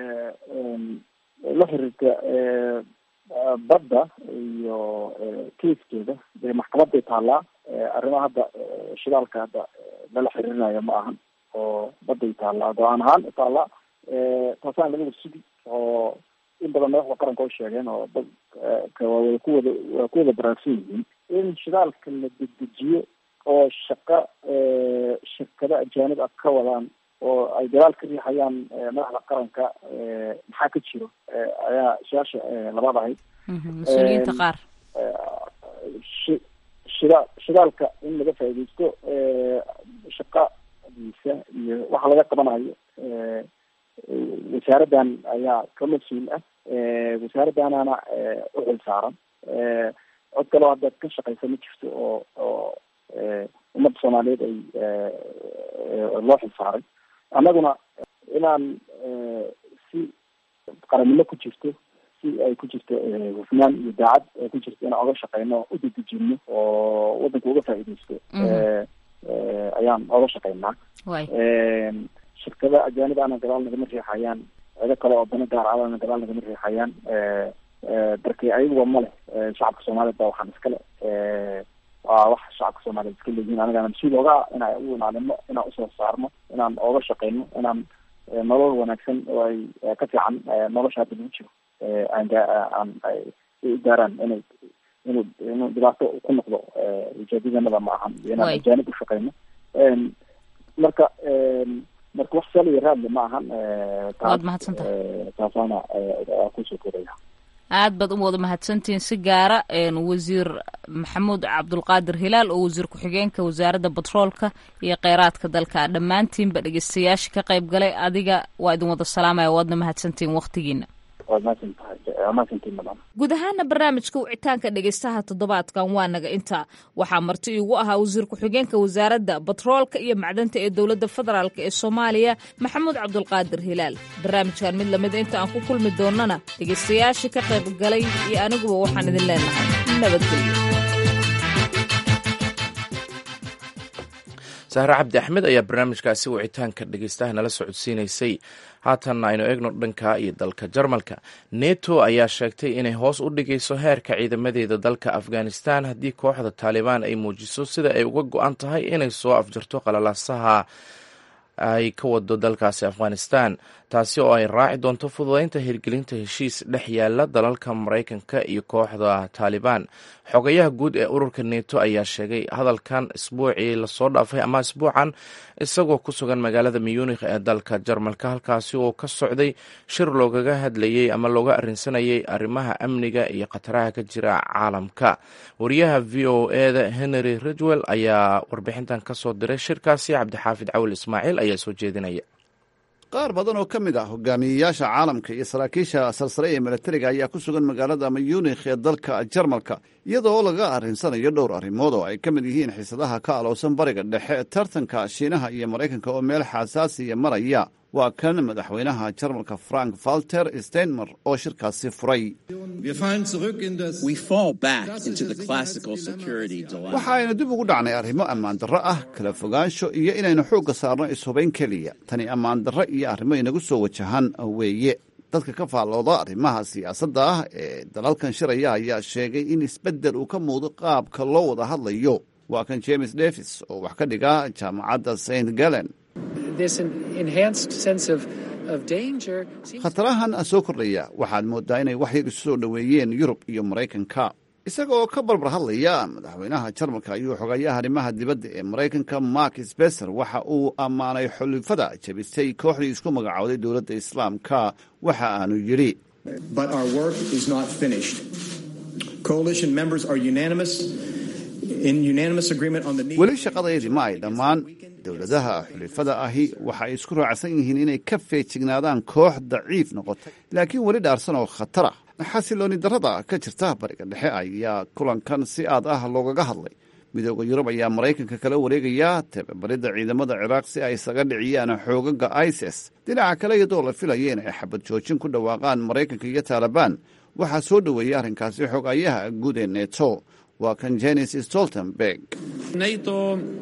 la xiriirta badda iyo kaiskeeda dee maxkamaday taallaa arrimaha hadda shidaalka hadda lala xiriirinayo ma ahan oo baday taallaa go-aan ahaan taallaa taasaan laga sugi oo in badan madaxda qaranka oo sheegeen oo dadka waa wada kuwada waa ku wada baraarsan yihiin in shidaalka la dedejiyo oo shaqa shirkado ajaanib ah ka wadaan oo ay dagaal ka riixayaan madaxda qaranka maxaa ka jiro ayaa su-aasha labaad ahayd mas-uuliyiinta qaar shi shida shidaalka in laga faaideysto shaqadiisa iyo waxa laga qabanayo wasaaraddan ayaa ka mas-uul ah wasaaraddanana u xil saaran cod kaleo hadda ka shaqeysa ma jirto oo oo ummadda soomaaliyeed ay loo xil saaray annaguna inaan si qarannimo ku jirto si ay ku jirto hufnaan iyo daacad ay ku jirto inaan oga shaqeyno o u dedejino oo waddanka uga faa'iideysto ayaan oga shaqeynaa shirkada ajaanib ana gadaal nagama riixayaan cido kale oo dana gaar alana gadaal nagama riixayaan darkii ayaguba ma leh shacabka soomaaliyeed baa waxaan iskale waa wax shacabka soomaaliyeed iska leeyihiin anigana mas-uul oga inaan u ilaalino inaan usoo saarno inaan ooga shaqeyno inaan nolol wanaagsan oo ay ka fiican nolosha hadda lagu jiro aan aan u gaaraan inay inuu inuu dhibaato ku noqdo ujeedadanada ma ahan inaan ajaanib u shaqeyno marka marka wax sal iyo raadle ma ahan waad mahadsantahay taasaana kusoo koraya aad baad u wada mahadsantihiin si gaara wasiir maxamuud cabdulqaadir hilaal oo wasiir ku-xigeenka wasaaradda batroolka iyo kheyraadka dalka dhammaantiinba dhegeystayaasha ka qayb galay adiga waa idin wada salaamaya waadna mahadsantihiin waktigiina guud ahaana barnaamijka wicitaanka dhegeystaha toddobaadkan waa naga intaa waxaa marti iigu ahaa wasiir ku-xigeenka wasaaradda batroolka iyo macdanta ee dowladda federaalk ee soomaaliya maxamuud cabdulqaadir hilaal barnaamijkan mid lamida inta aan ku kulmi doonana dhegeystayaashii ka qayb galay iyo aniguba waxaan idin leenahay nabadgelyo sahre cabdi axmed ayaa barnaamijkaasi wicitaanka dhegeystaha nala socodsiinaysay haatanna aynu eegno dhanka iyo dalka jarmalka neto ayaa sheegtay inay hoos u dhigayso heerka ciidamadeeda dalka afghanistan haddii kooxda taalibaan ay muujiso sida ay uga go-an tahay inay soo afjarto qalalaasaha ay ka wado dalkaasi afghanistan taasi oo ay raaci doonto fududeynta hirgelinta heshiis dhex yaala dalalka maraykanka iyo kooxda taalibaan xogayaha guud ee ururka neto ayaa sheegay hadalkan isbuucii lasoo dhaafay ama isbuucan isagoo ku sugan magaalada muyunikh ee dalka jarmalka halkaasi oo ka socday shir loogaga hadlayey ama looga arrinsanayay arrimaha amniga iyo khataraha ka jira caalamka wariyaha v o eda henry ridwell ayaa warbixintan kasoo diray shirkaasi cabdixaafid cawil ismaaciil ayaa soo jeedinaya qaar badan oo ka mid ah hogaamiyeyaasha caalamka iyo saraakiisha sarsare ee milatariga ayaa ku sugan magaalada muyunikh ee dalka jarmalka iyadoo laga arrinsanayo dhowr arrimood oo ay ka mid yihiin xiisadaha ka alowsan bariga dhexe tartanka shiinaha iyo maraykanka oo meel xasaasiya maraya waa kan madaxweynaha jarmalka frank walter steinmer oo shirkaasi furay waxa aynu dib ugu dhacnay arrimo ammaan darro ah kala fogaansho iyo inaynu xoogga saarno ishubayn keliya tani ammaan darro iyo arrimo inagu soo wajahan weeye dadka ka faallooda arrimaha siyaasadda ah ee dalalkan shiraya ayaa sheegay in isbeddel uu ka muudo qaabka loo wada hadlayo waa kan james davis oo wax ka dhiga jaamacadda st galen khatarahan soo kordhaya waxaad mooddaa inay wax yar isu soo dhoweeyeen yurub iyo maraykanka isaga oo ka barbar hadlaya madaxweynaha jarmalka ayuu xogayaha arrimaha dibadda ee maraykanka mark sbeser waxa uu ammaanay xulifada jabisay kooxdii isku magacowday dowladda islaamka waxa aanu yidhi weli shaqadaydi ma ay dhammaan dowladaha xulifada ahi waxa ay isku raacsan yihiin inay ka feejignaadaan koox daciif noqotay laakiin weli dhaarsan oo khatar ah xasilooni darrada ka jirta bariga dhexe ayaa kulankan si aad ah loogaga hadlay midooda yurub ayaa maraykanka kala wareegaya tababaridda ciidamada ciraaq si ay isaga dhiciyaan xoogaga isis dhinaca kale iyadoo la filaya inay xabad joojin ku dhawaaqaan maraykanka iyo taalibaan waxaa soo dhoweeyay arrinkaasi xogayaha guud ee neto waa kan jenis stoltenberg neto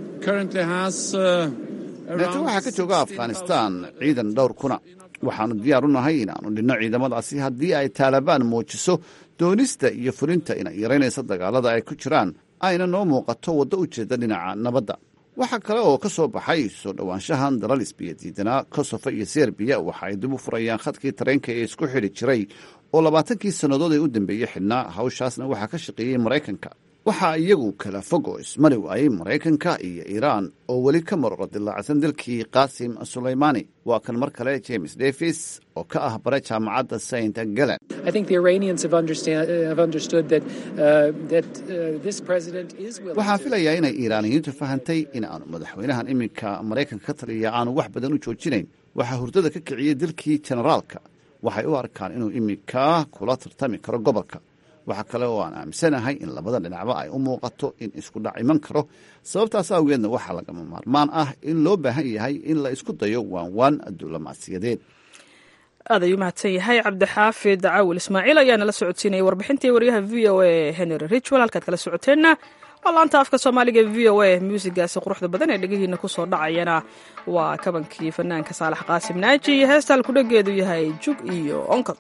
waxaa ka jooga afghanistan ciidan dhowr kuna waxaanu diyaar u nahay inaannu dhinno ciidamadaasi haddii ay taalibaan muujiso doonista iyo fulinta inay yaraynaysa dagaalada ay ku jiraan ayna noo muuqato waddo u jeeda dhinaca nabadda waxaa kale oo ka soo baxay soo dhowaanshahan dalal isbiya diidanaa kosovo iyo serbiya waxa ay dib u furayaan khadkii tareenka ee isku xidhi jiray oo labaatankii sannadood ee u dambeeyey xidhnaa hawshaasna waxaa ka shaqeeyey maraykanka waxaa iyagu kala fog oo ismari waayey maraykanka iyo iiraan oo weli ka maroro dilaacsan dalkii qaasim sulaymaani waa kan mar kale james davis oo ka ah bare jaamacadda saint galen waxaan filayaa inay iiraaniyiintu fahantay in aanu madaxweynahan iminka maraykanka ka taliya aanu wax badan u joojinayn waxaa hurdada ka kiciyey dalkii jenaraalka waxay u arkaan inuu iminka kula tartami karo gobolka waxaa kale oo aan aaminsanahay in labada dhinacba ay u muuqato in isku dhac iman karo sababtaas awgeedna waxaa lagama maarmaan ah in loo baahan yahay in la isku dayo waanwaan diblomaasiyadeed aad ayuu mahadsan yahay cabdixaafid caawil ismaaciil ayaa nala socodsiinayay warbixintii waryaha v o a henry richwell halkaad kala socoteenna waa laanta afka soomaaliga v o a muusigaasi quruxda badan ee dhegihiina kusoo dhacayana waa kabankii fanaanka saalax qaasim naaji iyo heesta halkudhageedu yahay jug iyo onkod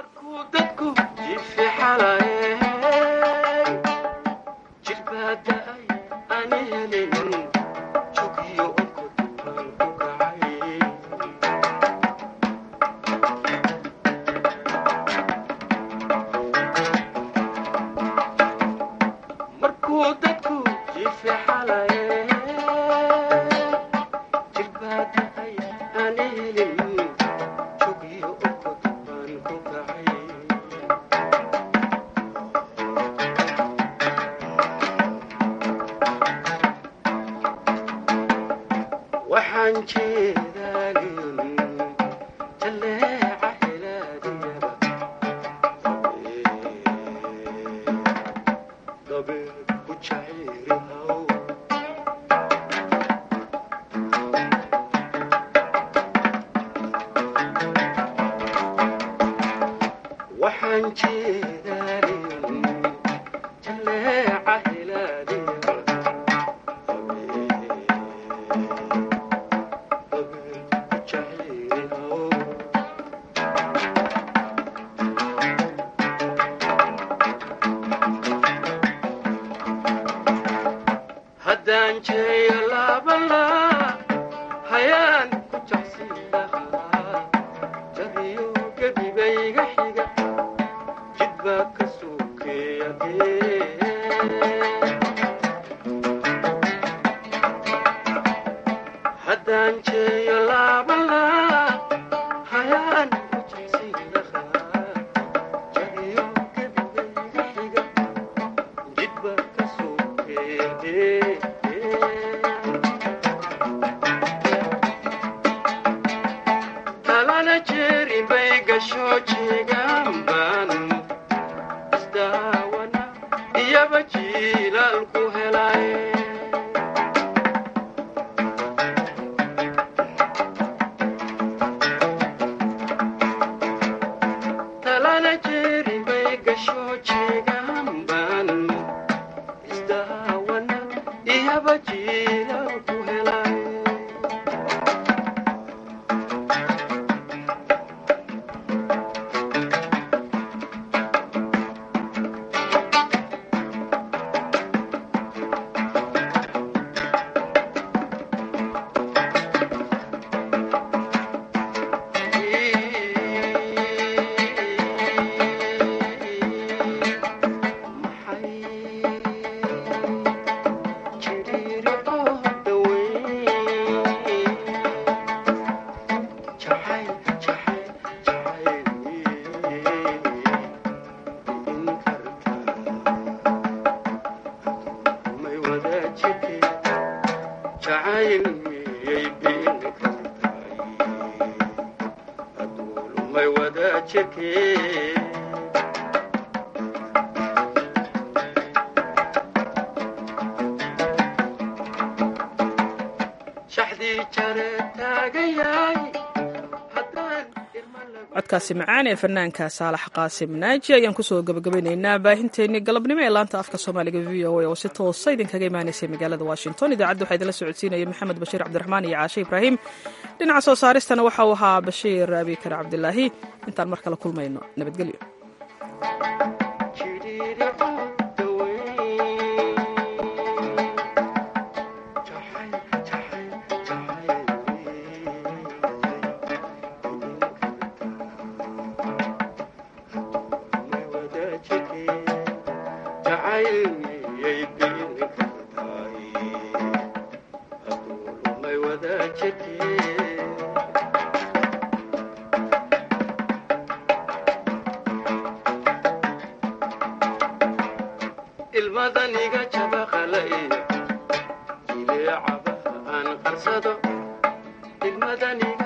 codkaasi macaan ee fanaanka saalax qaasim naaji ayaan kusoo gabagabaynaynaa baahinteennii galabnimo ee laanta afka soomaaliga v o a oo si toosa idinkaga imaanaysay magaalada washington idaacadda waxaa idinla socodsiinaya maxamed bashiir cabdiraxmaan iyo caashe ibraahim dhinaca soo saaristana waxa uu ahaa bashiir abikar cabdilaahi intaan mar kale kulmayno nabadgelyo ilmadaniga jabaqalay jileecaba aan qarsado ilmadaniga